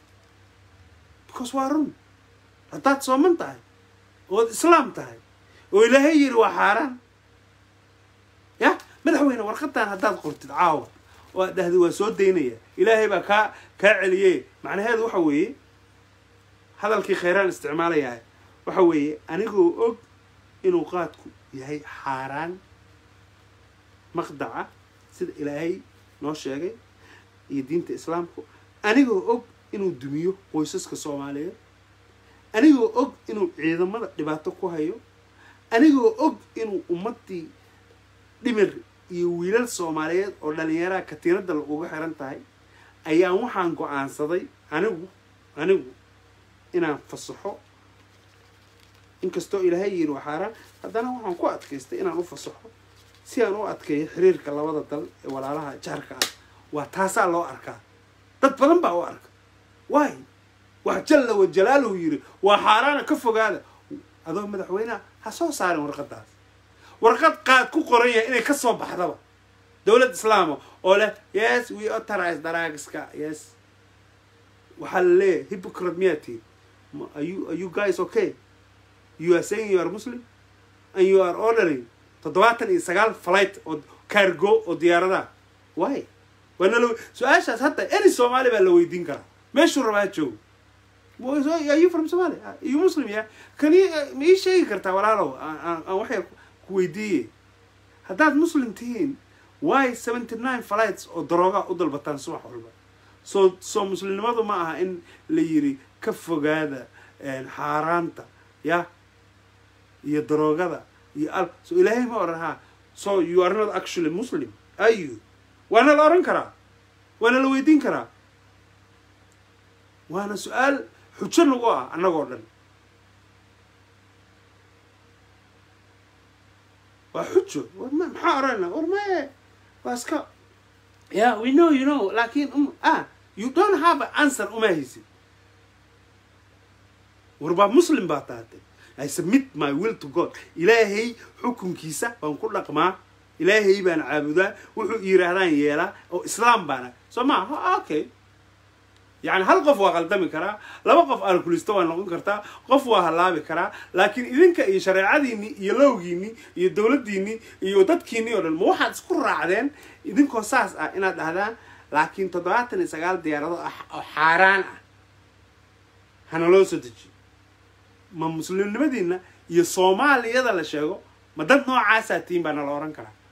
because waa run haddaad sooman tahay ood islaam tahay oo ilaahay yiri waa xaaraan ya madaxweyne warqadan haddaad qortid caawa oo aad dhahday waa soo daynaya ilaahay baa kaa kaa celiye macnaheedu waxa weeye hadalkii khayraan isticmaalayahay waxa weeye anigoo og inuu qaadku yahay xaaraan maqdaca sida ilaahay noo sheegay iyo diinta islaamku anigoo og inuu dumiyo qoysaska soomaaliyeed anigoo og inuu ciidamada dhibaato ku hayo anigoo og inuu ummaddii dhimir iyo wiilal soomaaliyeed oo dhalinyaraha katiinada laguga xiran tahay ayaan waxaan go-aansaday anigu anigu inaan fasaxo inkastoo ilaahay yiri waa xaaraan haddana waxaan ku adkaystay inaan u fasaxo si aan u adkeeyo xiriirka labada dal ee walaalaha jaarka ah waa taasaa loo arkaa dad badan baa u arka waay wax jalla wa jalaaluhu yiri waa xaaraana ka fogaada adoo madaxweyneha ha soo saarin warqadaas warqad qaad ku qoran yahay inay ka soo baxdaba dowlad islaama oo leh yes we authorize daraagiska yes waxaa la leeyahay hypocrite miyaa tihin are you, are you guys okay you are saying you are muslim and you are ordering toddobaatan iyo sagaal flight oo cargo oo diyaaradaha why waana la su-aashaas hadda any soomaali baa la weydiin karaa meeshuu rabaa joogo are you from somalia are you muslim ya kan ma ii sheegi kartaa walaalow aan waxay ku weydiiye haddaad muslim tihiin why seventy nine flights oo darooga u dalbataan subax walba soo soo muslimnimadu ma aha in la yiri ka fogaada xaaraanta ya iyo daroogada iyo al so ilaahay ma oran ha so you are not actually muslim are you waana la oran karaa waana la weydiin karaa waana su-aal xujo nagu ah annagoo dhan waa xujo war ma maxaa orana war maye waa iska yeah we know you know laakin um, ah you don't have an answer uma haysid war baa muslim baa tahatay i submit my will to god ilaahay xukunkiisa baan ku dhaqmaa ilaahay baan caabudaa wuxuu yiraahdaan yeelaa oo islaam baana soo ma okay yani hal qof waa qaldami karaa laba qof alkulisto waa noqon kartaa qof waa halaabi karaa laakiin idinka iyo shareecadiini iyo lowgiini iyo dowladdiini iyo dadkiini oo dhan ma waxaad isku raacdeen idinkoo saas ah inaad dhahdaan laakiin toddobaatan iyo sagaal diyaarado oo xaaraan ah hana loo soo dejiyo ma muslimnimadiina iyo soomaaliyada la sheego ma dad noocaasaa tiin baa nala ohan karaa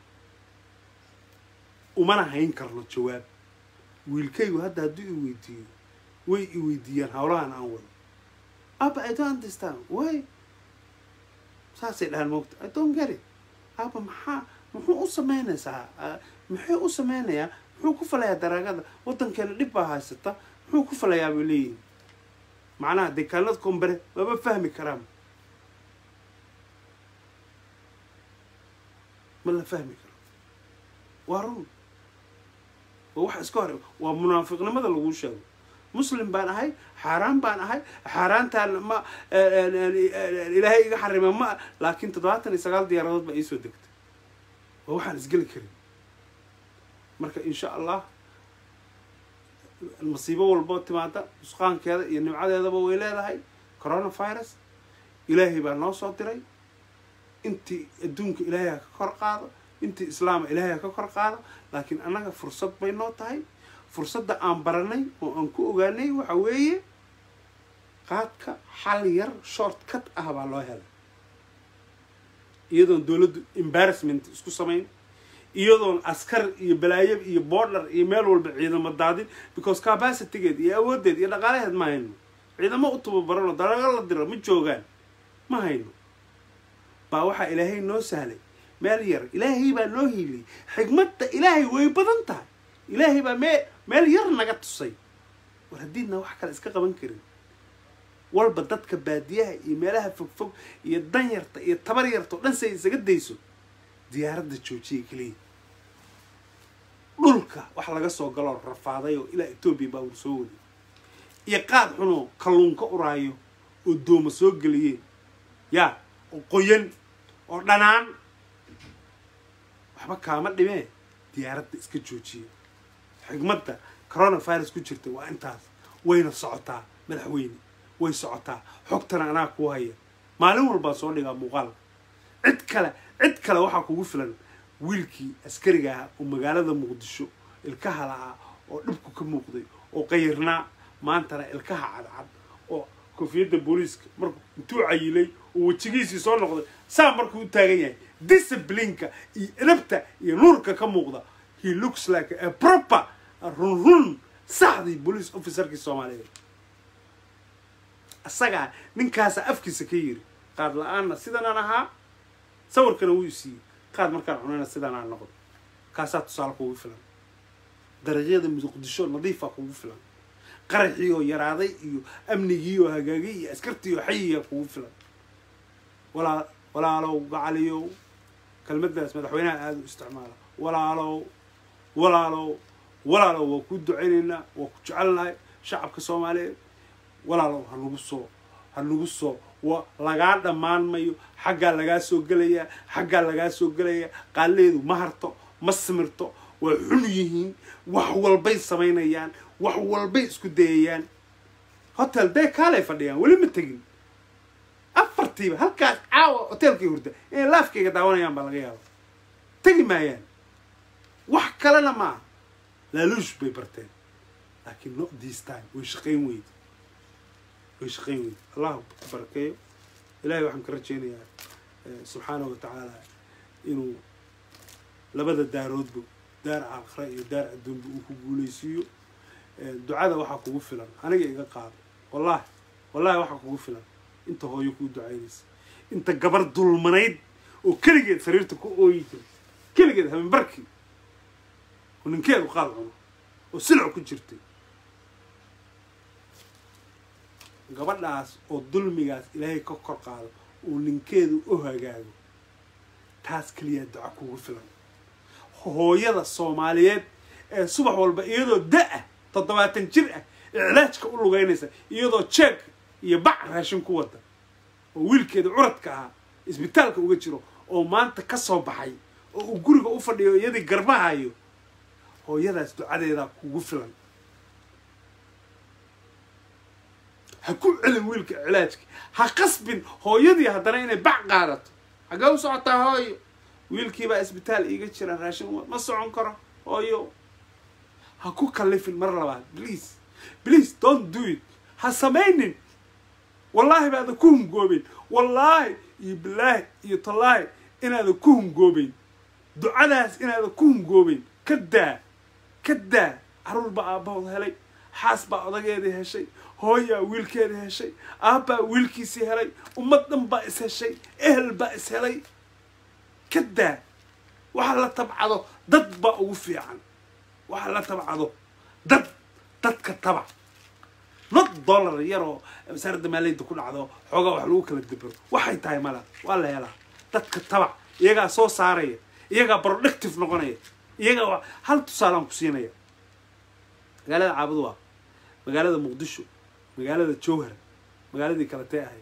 umana hayn karno jawaab wiilkaygu hadda hadduu i weydiiyo way i weydiiyaan hawlahan aan wado aba i don't understand way saasay dhahaan moogta i don't get it aba maxaa muxuu u sameynaysaa muxuu u sameynayaa muxuu ku falayaa daraagada waddankeena dhib baa haysata muxuu ku falayaa bay leeyihin macnaha dekaanad kombare maba fahmi karaan ma la fahmi karo waa run waa wax iska hore waa munaafiqnimada lagu sheego muslim baan ahay xaaraan baan ahay xaaraantaan ma ilaahay iga xarima ma laakiin toddobaatan iyo sagaal diyaaradood baa iisoo degtay waa waxaan isgeli karin marka insha allah masiibo walbo timaada nusqaankeeda iyo nimcadeedaba way leedahay coronavirus ilaahay baa noo soo diray intii adduunka ilaahay ha ka kor qaado intii islaama ilaahay ha ka kor qaado laakiin annaga fursad bay noo tahay fursadda aan baranay oo aan ku ogaanay waxa weeye qaadka xal yar short cut ah baa loo helay iyadoon dowladdu embarrassment isku samayn iyadoon askar iyo balaayab iyo border iyo meel walba ciidamo daadin because capacitygeed iyo awooddeed iyo dhaqaalaheed ma hayno ciidamo u tababaranoo dalago la diro ma joogaan ma hayno baa waxaa ilaahay noo sahlay meel yar ilaahay baa noo hiiliyay xigmadda ilaahay way badan tahay ilaahay baa mee meel yar naga tusay war haddiidna wax kale iska qaban karin walba dadka baadiyaha iyo meelaha fogfog iyo danyarta iyo tabar yarta oo dhan si ay isaga dayso diyaaradda joojiya keliya dhulka wax laga soo galoo rafaaday oo ilaa etoobiya baa ur soo waday iyo qaad xunoo kalluunka uraayo oo dooma soo geliyeen yaa oo qoyan oo dhanaan waxba kaama dhimee diyaaradda iska joojiya xigmadda coronavirus ku jirta waa intaas wayna socotaa madaxweyne way socotaa xogtana anaa kuu haya maalin walbaa soo dhigaa muuqaalka cid kale cid kale waxaa kugu filan wiilkii askariga ahaa oo magaalada muqdisho ilkaha lahaa oo dhibku ka muuqday oo qayirnaa maantana ilkaha cadcad oo koofiyadda booliiska markuu intuu cayilay oo wejigiisii soo noqday saa markuu u taagan yahay disciplineka iyo edabta iyo nuurka ka muuqda he looks like a proper run run saxdii police officerkii soomaaliyeed isagaa ninkaasa afkiisa ka yiri qaad la-aanna sidanaan ahaa sawirkana wuu isiiyey qaad markaan cunayna sidanaan noqdo kaasaa tusaale kugu filan dariiqyada muqdisho nadiifa kugu filan qaraxii oo yaraaday iyo amnigii oo hagaagay iyo askartii oo xayiya kugu filan walaa walaalow gacaliyow kelmaddaas madaxweynaha aada u isticmaala walaalow walaalow walaalow waa ku ducaynaynaa waa ku jecelnahay shacabka soomaaliyeed walaalow ha nagu soo ha nagu soo wa lagaa dhammaan mayo xaggaa lagaa soo gelayaa xaggaa lagaa soo gelayaa qaaleedu ma harto ma simirto waa xun yihiin wax walbay samaynayaan wax walbay isku dayayaan hotel dee kaalay fadhiyaan weli ma tegin afartiiba halkaas caawa hotelkay hurda inay laafkayga daawanayaan baa laga yaaba tegi maayaan wax kalena ma aha laaluush bay barteen laakiin not this time way shaqayn weyde way shaqayn weyde allahu ku barakeeyo ilahay waxaan ka rajaynayaa subxaanahu watacaala inuu labada daaroodba daar aakhira iyo daar adduunba uu ku guulaysiiyo ducada waxaa kugu filan aniga iga qaado wallahi wallahi waxaa kugu filan inta hooyo kuu ducaynaysa inta gabar dulmanayd oo keligeed sariirta ku ooyi jira keligeed habeenbarkii oo ninkeedu qaad cuno oo silac ku jirtay gabadhaas oo dulmigaas ilaahay ka kor qaado oo ninkeedu u hagaago taas keliyaa duca kugu filan hooyada soomaaliyeed ee subax walba iyadoo da-ah toddobaatan jir ah iclaajka u lugeynaysa iyadoo jeeg iyo bac raashin ku wada oo wiilkeeda curadka ahaa isbitaalka uga jiro oo maanta ka soo baxay oo uu guriga u fadhiyo iyadii garbahayo hooyadaas ducadeedaa kugu filan ha ku celin wiilka cilaajka ha qasbin hooyadii haddana inay bac qaadato xaggee u socotaa hooyo wiilkiibaa isbitaal iiga jira raashin ma socon karo hooyo ha ku kallifin mar labaad please please don't do it ha samaynin wallaahi baada ku hungoobeyn wallaahi iyo bilaahi iyo tallaahi inaada ku hungoobeyn ducadaas inaada ku hungoobeyn ka daa ka daa carruur baa aabbahood helay xaas baa odageedii heshay hooyaa wiilkeedii heshay aabbaa wiilkiisii helay ummad dhan baa is heshay ehel baa is helay ka daa waxa la tabcado dad baa ugu fiican waxa la tabcado dad dadka tabac not dollar yaroo wasaaradda maaliyadda ku dhacdo xoogaa wax lagu kala debero waxay tahay mala waa la helaa dadka tabac iyagaa soo saaraya iyagaa productive noqonaya iyagaa hal tusaalaan ku siinaya magaalada caabud waa magaalada muqdisho magaalada jowhar magaaladii kaletee ahayd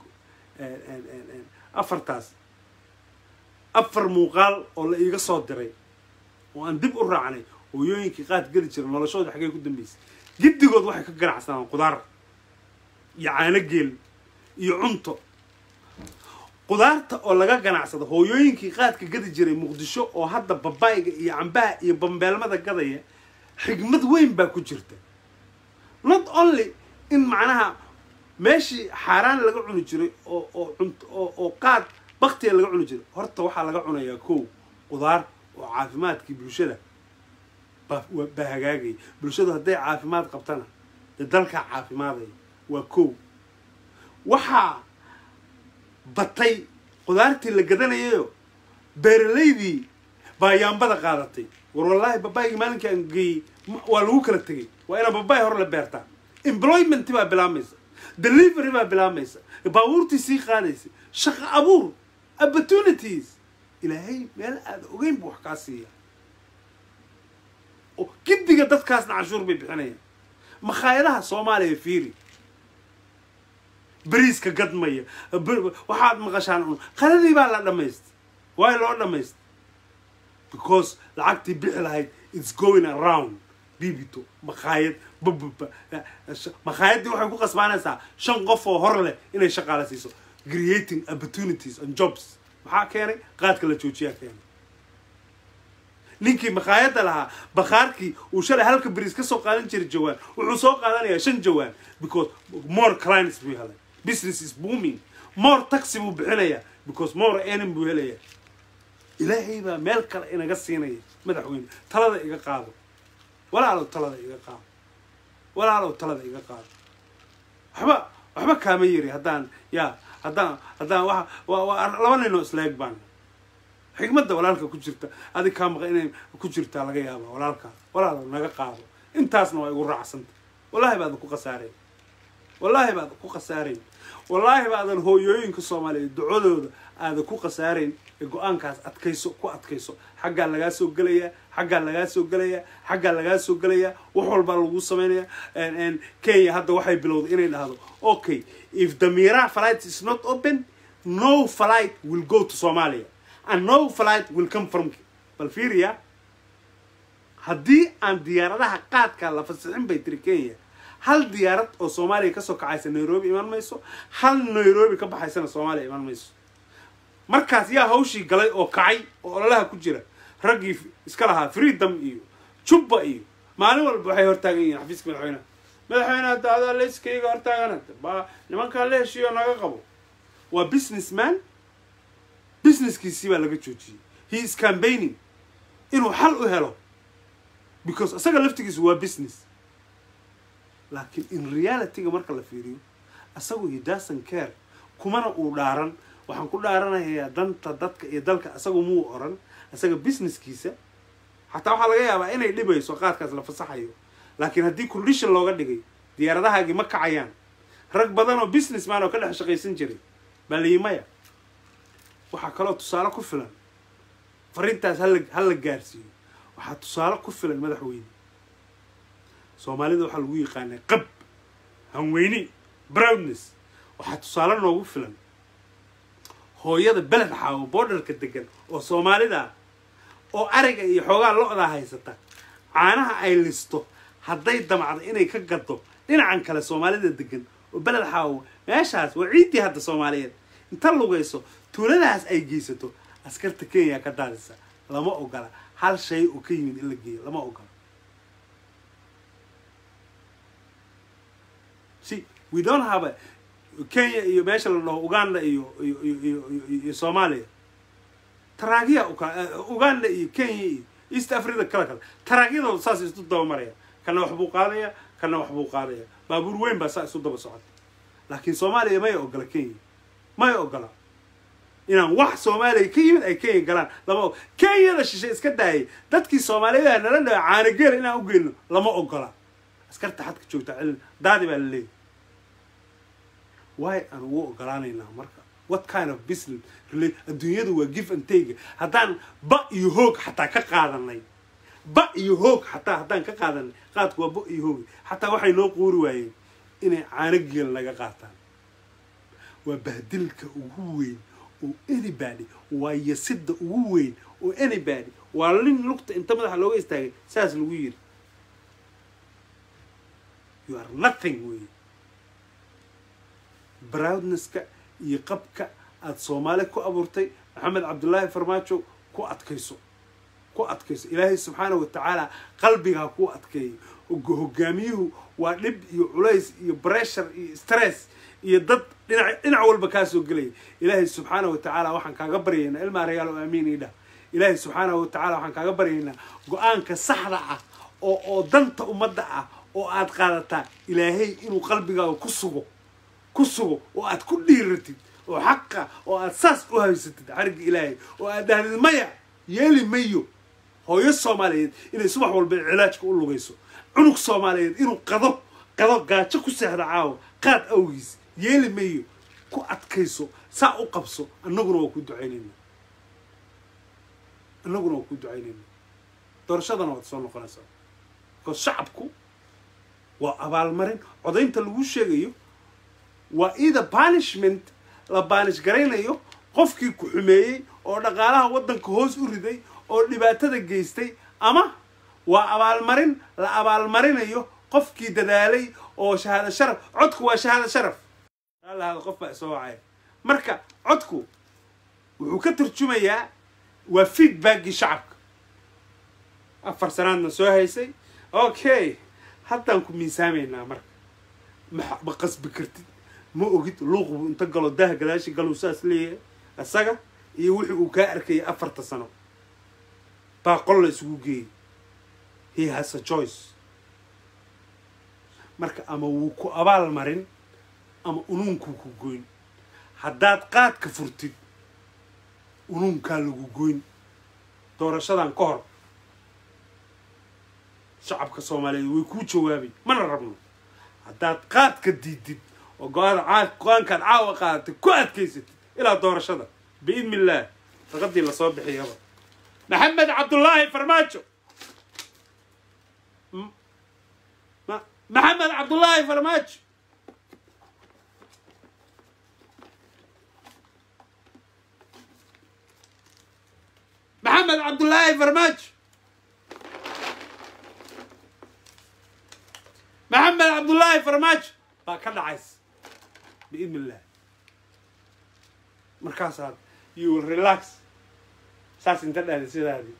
afartaas afar muuqaal oo la iiga soo diray oo aan dib u raacnay hooyooyinkii qaad geli jira noloshooda xaggee ku dambeysay giddigood waxay ka ganacsadaan qudaar iyo caano geel iyo cunto qudaarta oo laga ganacsado hooyooyinkii qaadka gadi jiray muqdisho oo hadda babayga iyo cambaha iyo bambeelmada gadaya xigmad weyn baa ku jirta not only in macnaha meeshii xaaraan laga cuni jiray oo oo cunt oo oo qaad baktiga laga cuni jiray horta waxaa laga cunayaa kow qudaar oo caafimaadkii bulshada baa waa- baa hagaagaya bulshadu hadday caafimaad qabtana dee dalkaa caafimaadaya waa kow waxaa batay qudaartii la gadanayayo beeralaydii baa yaambada qaadatay war wallaahi babaygii maalinkii aan geeyey ma- waa lagu kala tegay waa inaa babay hore la beertaa employment baa bilaabmaysa delivery baa bilaabmaysa baabuurtii sii qaadaysa shaqo abuur opportunities ilaahay meel aada ogeyn buu wax kaa siiya oo giddiga dadkaasna canshuur bay bixinayaan makhaayadaha soomaaliya fiiri beriiska gadmaya ber- waxaad maqashaan un qaladii baa la dhamaystay waay loo dhamaystay because lacagtii bixi lahayd it's going around bibito makhaayad bababa makhaayadii waxay ku qasbaanaysaa shan qof oo hor leh inay shaqaale siiso creating opportunities and jobs maxaa keenay qaadka la joojiyaa keenay ninkii makhaayadda lahaa bakhaarkii uu shalay halka beriis ka soo qaadan jiray jawaan wuxuu soo qaadanayaa shan jawaan because more clients buu helay business is booming more taxi buu bixinayaa because more earning buu helayaa ilaahay baa meel kale inaga siinaya madaxweyne talada iga qaado walaalow talada iga qaado walaalow talada iga qaado waxba waxba kaama yiri haddaan yaa haddaan haddaan waa waa waa laba ninoo isleeg baan xigmadda walaalka ku jirta adig kaa maqa inay ku jirtaa laga yaaba walaalkaa walaalow naga qaado intaasna waa igu raacsanta wallaahi baadan ku khasaarayn wallaahi baadan ku khasaarayn wallaahi baadan hooyooyinka soomaaliyeed ducadooda aadan ku khasaarayn ee go-aankaas adkayso ku adkayso xaggaa lagaa soo gelayaa xaggaa lagaa soo gelayaa xaggaa lagaa soo gelayaa wax walbaa lagu sameynaya kenya hadda waxay bilowday inay dhahdo okay if the mira flight is not open no flight will go to somalia and no flight will come from bal fiiriya haddii aan diyaaradaha qaadka la fasixin bay tiri kenya hal diyaarad oo soomaaliya kasoo kacaysa nairobi iman mayso hal nairobi ka baxaysana soomaaliya iman mayso markaas yaa hawshii galay oo kacay oo ololaha ku jira raggii iska lahaa freedom iyo jubba iyo maalin walba waxay hortaagan yihiin xafiiska madaxweyneha madaxweyne hadda adaa layskayga hortaagan ba nimankaa la heshiiyo naga qabo waa business man businesskiisii baa laga joojiyey he is campaigning inuu xal u helo because isaga laftigiisu waa business laakiin in realityga marka la fiiriyo isagu he doesn't care kumana uu dhaaran waxaan ku dhaaranayaa danta dadka iyo dalka isagu muu oran isaga businesskiisa xataa waxaa laga yaabaa inay dhibayso qaadkaas la fasaxayo laakiin haddii condition looga dhigay diyaaradahaagii ma kacayaan rag badan oo businessman oo ka dhex shaqaysan jiray baa layi maya waxaa kaloo tusaale ku filan fariintaas hala hala gaarsiiyo waxaa tusaale ku filan madaxweyne soomaalida waxaa lagu yaqaanaa qab hanweyni brownness waxaa tusaale noogu filan hooyada beled xaawo borderka degan oo soomaalida ah oo ariga iyo xoogaa lo-daa haysata caanaha ay listo hadday damacdo inay ka gado dhinacan kale soomaalida degan oo beled xaawo meeshaas waa ciiddii hadda soomaaliyeed inta lugayso tuuladaas ay geysato askarta kenya ka daadisa lama ogola hal shay oo ka yimid in la geeyo lama ogola see we don't have a kenya iyo meesha la dhaho uganda iyo iyo iyo iyo iyo iyo soomaaliya taraagiya ukala uganda iyo kenya iyo east africa kala kale taraagyadooda saas isu daba maraya kana wax buu qaadaya kana wax buu qaadaya baabuur weyn baa saa isu daba socota laakiin soomaaliya may ogola kenya may ogola inaan wax soomaaliya ka yimid ay kenya galaan lama kenyada shishe iska daayay dadkii soomaaliyeed nala dhaha caanageela inaan u geyno lama ogola askarta xadka joogta cilin daadi baa la leeyahy way aan ugu ogolaanaynaa marka what kind of business rela adduunyadu waa give and take haddaan ba iyo hoog xataa ka qaadanay ba iyo hoog xataa haddaan ka qaadanay qaadku waa ba iyo hoog xataa waxay noo quuri waayeen inay caano geel naga qaataan waa bahdilka ugu weyn oo anybody waa yasida ugu weyn oo anybody waa lin lugta inta madaxa looga istaagay saas lagu yiri you are nothing wey broudnesska iyo qabka aada soomaali ku abuurtay maxamed cabdullaahi farmaajo ku adkayso ku adkayso ilaahay subxaana wa tacaala qalbigaa ku adkeeyo hogaamiyuhu waa dhib iyo culays iyo bressure iyo stress iyo dad dhinac dhinac walba kaa soo gelaya ilaahay subxaana wa tacaala waxaan kaaga baryaynaa ilmaa reyaal oo aamiin idha ilaahay subxaana wa tacala waxaan kaaga baryaynaa go-aanka saxda ah oo oo danta ummadda ah oo aad qaadataa ilaahay inuu qalbigaaga ku sugo ku sugo oo aad ku dhiiratid oo xaqa oo aad saas u haysatid xarigga ilaahay oo aad dhahdid maya yeeli mayo hooyo soomaaliyeed inay subax walba cilaajka u lugayso cunug soomaaliyeed inuu qado qado gaajo ku seexda caawo qaad awgiis yeeli mayo ku adkayso saa u qabso annaguna waa ku ducaynayna annaguna waa ku ducaynayna doorashadana waad soo noqonaysaa because shacabku waa abaalmarin codaynta lagu sheegayo waa either punishment la baanish garaynayo qofkii ku xumeeyey oo dhaqaalaha waddanka hoos u riday oo dhibaatada geystay ama waa abaalmarin la abaalmarinayo qofkii dadaalay oo shahaado sharaf codku waa shahaado sharaf lahada qof baa isoo wacay marka codku wuxuu ka tarjumayaa waa feedbackii shacabka afar sanaadna soo haysay okay haddaan ku miisaamaynaa marka ma ma qasbi kartid ma ogid luuqbu inta galo dah gadaashi galuu saas leeyahay isaga iyo wixii uu kaa arkayay afarta sano baa qol la isugu geeyay he has a choice marka ama wuu ku abaal marin ama unuunkuu ku goyn haddaad qaadka furtid unuunkaa lagu goyn doorashadan ka hor shacabka soomaaliyeed way kuu jawaabay mana rabno haddaad qaadka diidid oo go-aada go-aankaad caawa qaadatay ku adkaysatid ilaa doorashada biidni illaah raqadii lasoo bixiyaba maxamed cabdullaahi farmaajo maxamed cabdullaahi farmaajo maxamed cabdullaahi farmaajo maxamed cabdullaahi farmaajo baa ka dhacaysa biidn illah markaasaad you will relax saas inta dhahda sidaadi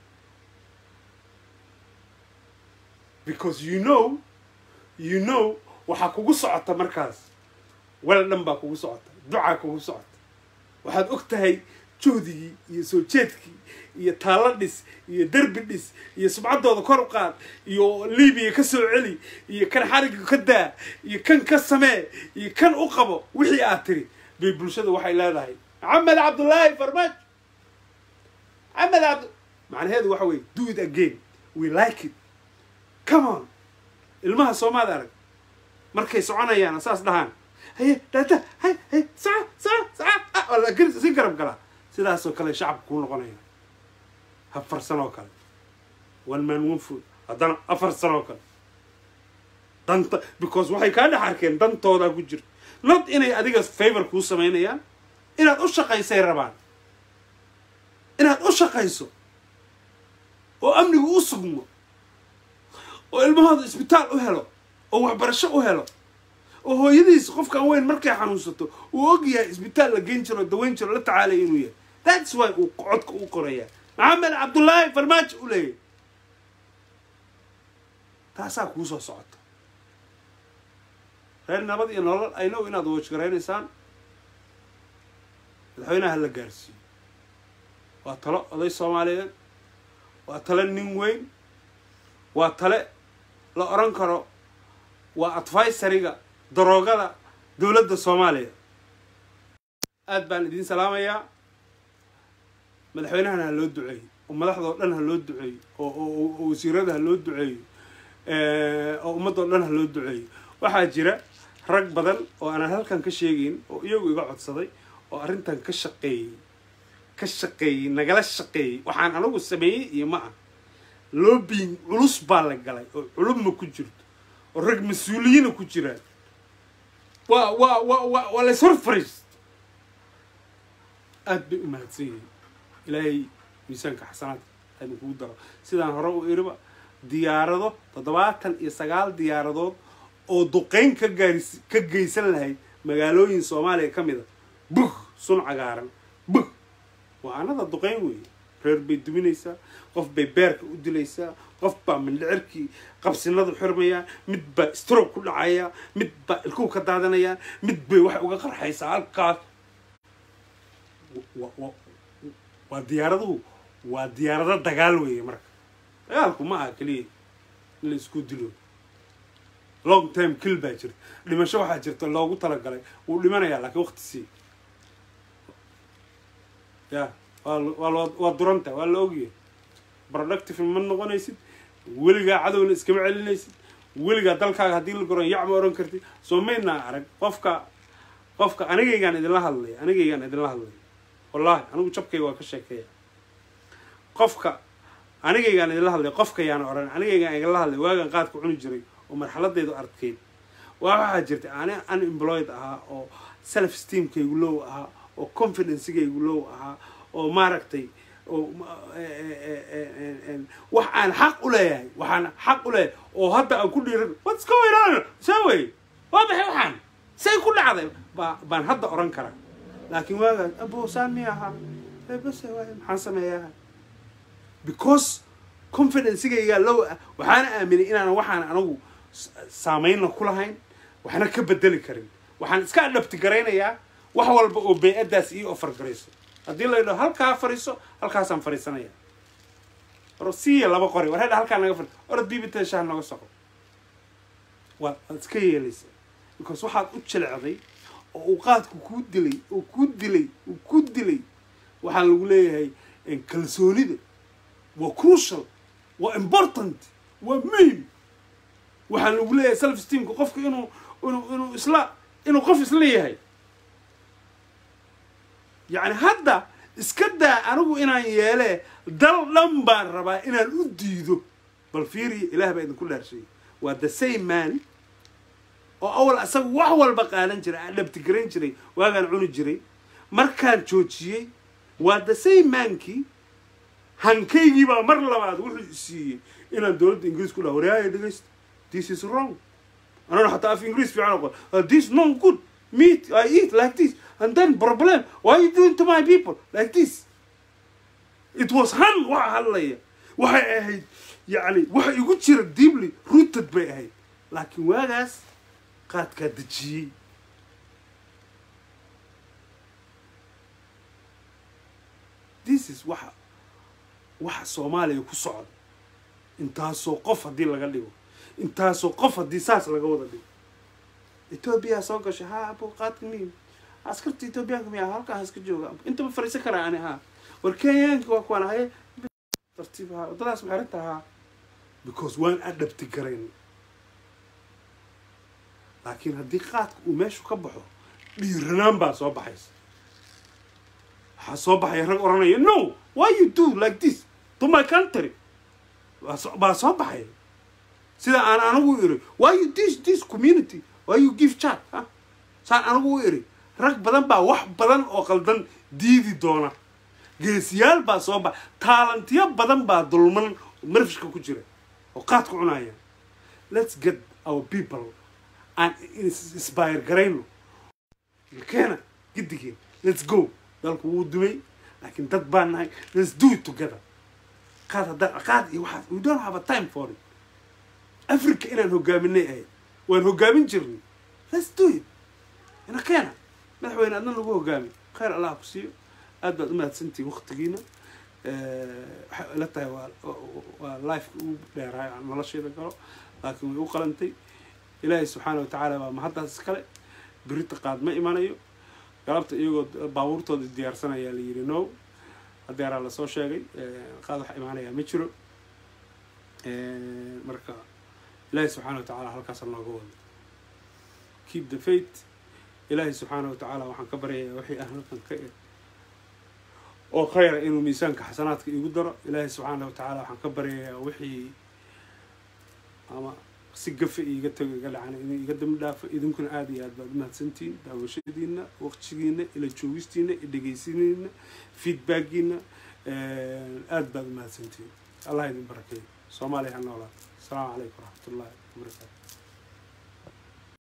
because you know you know waxaa kugu socota markaas wel dhan baa kugu socota ducaa kugu socota waxaad og tahay juhdigii iyo soo jeedkii iyo taallo dhis iyo derbi dhis iyo subcaddooda kor u qaad iyo libiya ka soo celi iyo kan xarigga ka daa iyo kan ka samee iyo kan u qabo wixii aad tiri bay bulshada waxay leedahay maxamed cabdullaahi farmaajo maxamed cabd macnaheedu waxa weye do it again we like it come on ilmaha soomaad arag markay soconayaan saas dhahaan haye daada hay hay saca saca saca waa la si garab galaa sidaasoo kale shacabka kuu noqonaya afar sanoo kale one man one food haddana afar sanoo kale danta because waxay kaa dhex arkeen dantoodaa ku jirta not inay adiga favor kuu samaynayaan inaad u shaqaysay rabaan inaad u shaqayso oo amnigu u sugmo oo ilmahooda isbitaal u helo oo waxbarasho u helo oo hooyadiis qofkan weyn markay xanuunsato uu og yahay isbitaal la geyn jiro daweyn jiro la tacaalaya inuu yahay that's why uu codka u qoraya maxamed cabdullaahi farmaajo u leeyahy taasaa kuu soo socota reer nabad iyo nolol aynow inaad wajgaraynaysaan madaxweynaha la gaarsiiyo waa talo oday soomaaliyeed waa tale nin weyn waa tale la odhan karo waa advisariga daroogada dowladda soomaaliya aad baan idiin salaamayaa madaxweynahana ha loo duceeyo oo madaxdao dhan ha loo duceeyo oo oo wasiirada ha loo duceeyo oo ummadoo dhan ha loo duceeyo waxaa jira rag badan oo aanan halkan ka sheegayn oo iyagu iga codsaday oo arrintan ka shaqeeyey ka shaqeeyey nagala shaqeeyey waxaan anagu sameeyey iyo ma ah lobbying culus baa la galay oo culubma ku jirto oo rag mas-uuliyiina ku jiraan waa waa waa wa waa la ishor fariist aad bay u mahadsan yihiin ilaahay miisaanka xasanaadka aynu kugu daro sidaan hore u iriba diyaarado toddobaatan iyo sagaal diyaaradood oo duqeyn ka gaaris ka geysan lahayd magaalooyin soomaaliya ka mid a bug sun cagaaran bug waa anada duqeyn weeye reer bay duminaysaa qof bay beerka u dilaysaa qof baa mindhicirkii qabsinadu xirmayaa mid baa stroke ku dhacaya mid baa ilkuhu ka daadanaya mid bay waxay uga qarxaysaa halkaas wa- wa- waa diyaaraduhu waa diyaarado dagaal weeye marka dagaalku ma aha keliya in la isku dilo long term kill baa jirta dhimasho waxaa jirta loogu talagalay wuu dhimanayaa laakiin waqti sii ya waa la- waa la- waa duranta waa la ogyahay productive ma noqonaysid weligaa cadowna iskama celinaysid weligaa dalkaaga haddii la goran yac ma oran kartid soo maynaa arag qofka qofka anigaygaan idinla hadlay anigaygaan idinla hadlay wallaahi anigu jabkayga waa ka sheekeeya qofka anigaygaan idinla hadlay qofka yaan oran anigaygaan igala hadlay waagaan qaadka cuni jiray oo marxaladeedu adkeyd waa waxaa jirta ani unemployed ahaa oo self esteemkaygu low ahaa oo confidencegaygu low ahaa oo maaragtay oo ma- e- e- e- e- e- wax aan xaq u leeyahay waxaan xaq u leeyahay oo hadda aan ku dhiiran what's going on saway waa maxay waxaan say ku dhacday baa baan hadda oran karaa laakiin waagaas abo saan mi ahaa ee base waay maxaan sameeyaa because confidencegaygaa low ah waxaana aaminay inaan waxaan anagu s- saameynna ku lahayn waxna ka bedeli karin waxaan iska adhabti garaynayaa wax walba oo bey-addaas ii ofar garayso haddii la yidhaho halkaa fariiso halkaasaan fariisanaya or siiya laba qori war hedha halkaa naga fariiso orad biibita shaah nooga soco waa waad iska yeelaysaa because waxaad u jilecday oo uu qaadku kuu dilay oo kuu dilay oo kuu dilay waxaa lagu leeyahay eh, kalsoonida waa crucial waa important waa muhim waxaa lagu leeyahay self esteemka qofka inuu inuu inuu isla inuu qof isla yahay yacni hadda iska daa anigu inaan yeelee dal dhan baan rabaa inaan u diido bal fiiriya ilaah baa idinku dhaarshay waa the same man oo awal asaga wax walba qaadan jiray aan dhabtigarayn jiray waagaan cuni jiray markaan joojiyey waa the same mankii hankaygii baa mar labaad wuxuu siiyey inaan dowladda ingiriis ku dhaha waryaaya dhegeysta this is wrong anana xataa af ingiriis fiican oqon "Uh, this no good meat i eat like this and then problem why you doing to my people like this it was han waxa hadlaya waxay ahayd yacni waxa igu jira deeply rooted bay ahayd laakiin waagaas qaadkaa dejiyey this is waxa waxa soomaaliya ku socda intaasoo qof haddii laga dhigo intaasoo qof haddii saas laga wada dhigo etoobiya soo gashay ha abo qaadka miim askarta etoobiyaanka miya halkaa iska jooga intaba fariisan karaa ani ha war kenyaanki waa kuwaan haye tartiib ha waddadaas maxay rinta ha because waan adhabti garayn laakiin haddii qaadka uu meeshu ka baxo dhiiranaan baa soo baxaysa waxaa soo baxaya rag oranaya no why you do like this to my country Waa soo- baa soo baxaya sida aan anigu iri why you this this community why you give chat huh? saan anigu u iri rag badan baa wax badan oo qaldan diidi doona geesiyaal baa soo bax taalantiyo badan baa dulman marfishka ku jira oo qaadka cunaya let's get our people aan is- inspire garayno keena gidigeen let's go dalku wuu dumay laakiin dad baan nahay let's do it together qaad haddaan qaad iyo waxaas we don't have a time for it africa inaan hogaaminay ahayd waan hogaamin jirnay let's do it ina keena madaxweyne adna lagu hogaami khayr allah ku siiyo aad baad u mahadsantihin waktigiina waxay ila tahay waa waa lifeka ugu dheeraayo aan nolosheeda galo laakiin way u qalantay ilaahay subxaana watacaala baa mahaddaas iskale birita qaad ma imanayo galabta iyagoo baabuurtooda diyaarsanayaa la yidhi no hadeeraa lasoo sheegay qaad wax imaanayaa ma jiro marka ilaahay subxaana watacaala halkaasa nooga wado keep the faith ilaahay subxaana watacaala waxaan ka baryayaa wixii aan halkan ka eg oo khayra inuu miisaanka xasanaadka igu daro ilaahay subxaana watacaala waxaan ka baryayaa wixii ama si gafa iiga tago iga dhacan inuu iga dambi dhaafo idinkuna aada iyo aad baad umahadsantihiin daawashadiina waqtigiina ila joogistiina dhegeysidiina feedbackiina aada baad umahadsantihiin allah idin barakeeyo soomaaliya ha noolaa asalaamu calaykum waraxmat ullahi wabarakaatu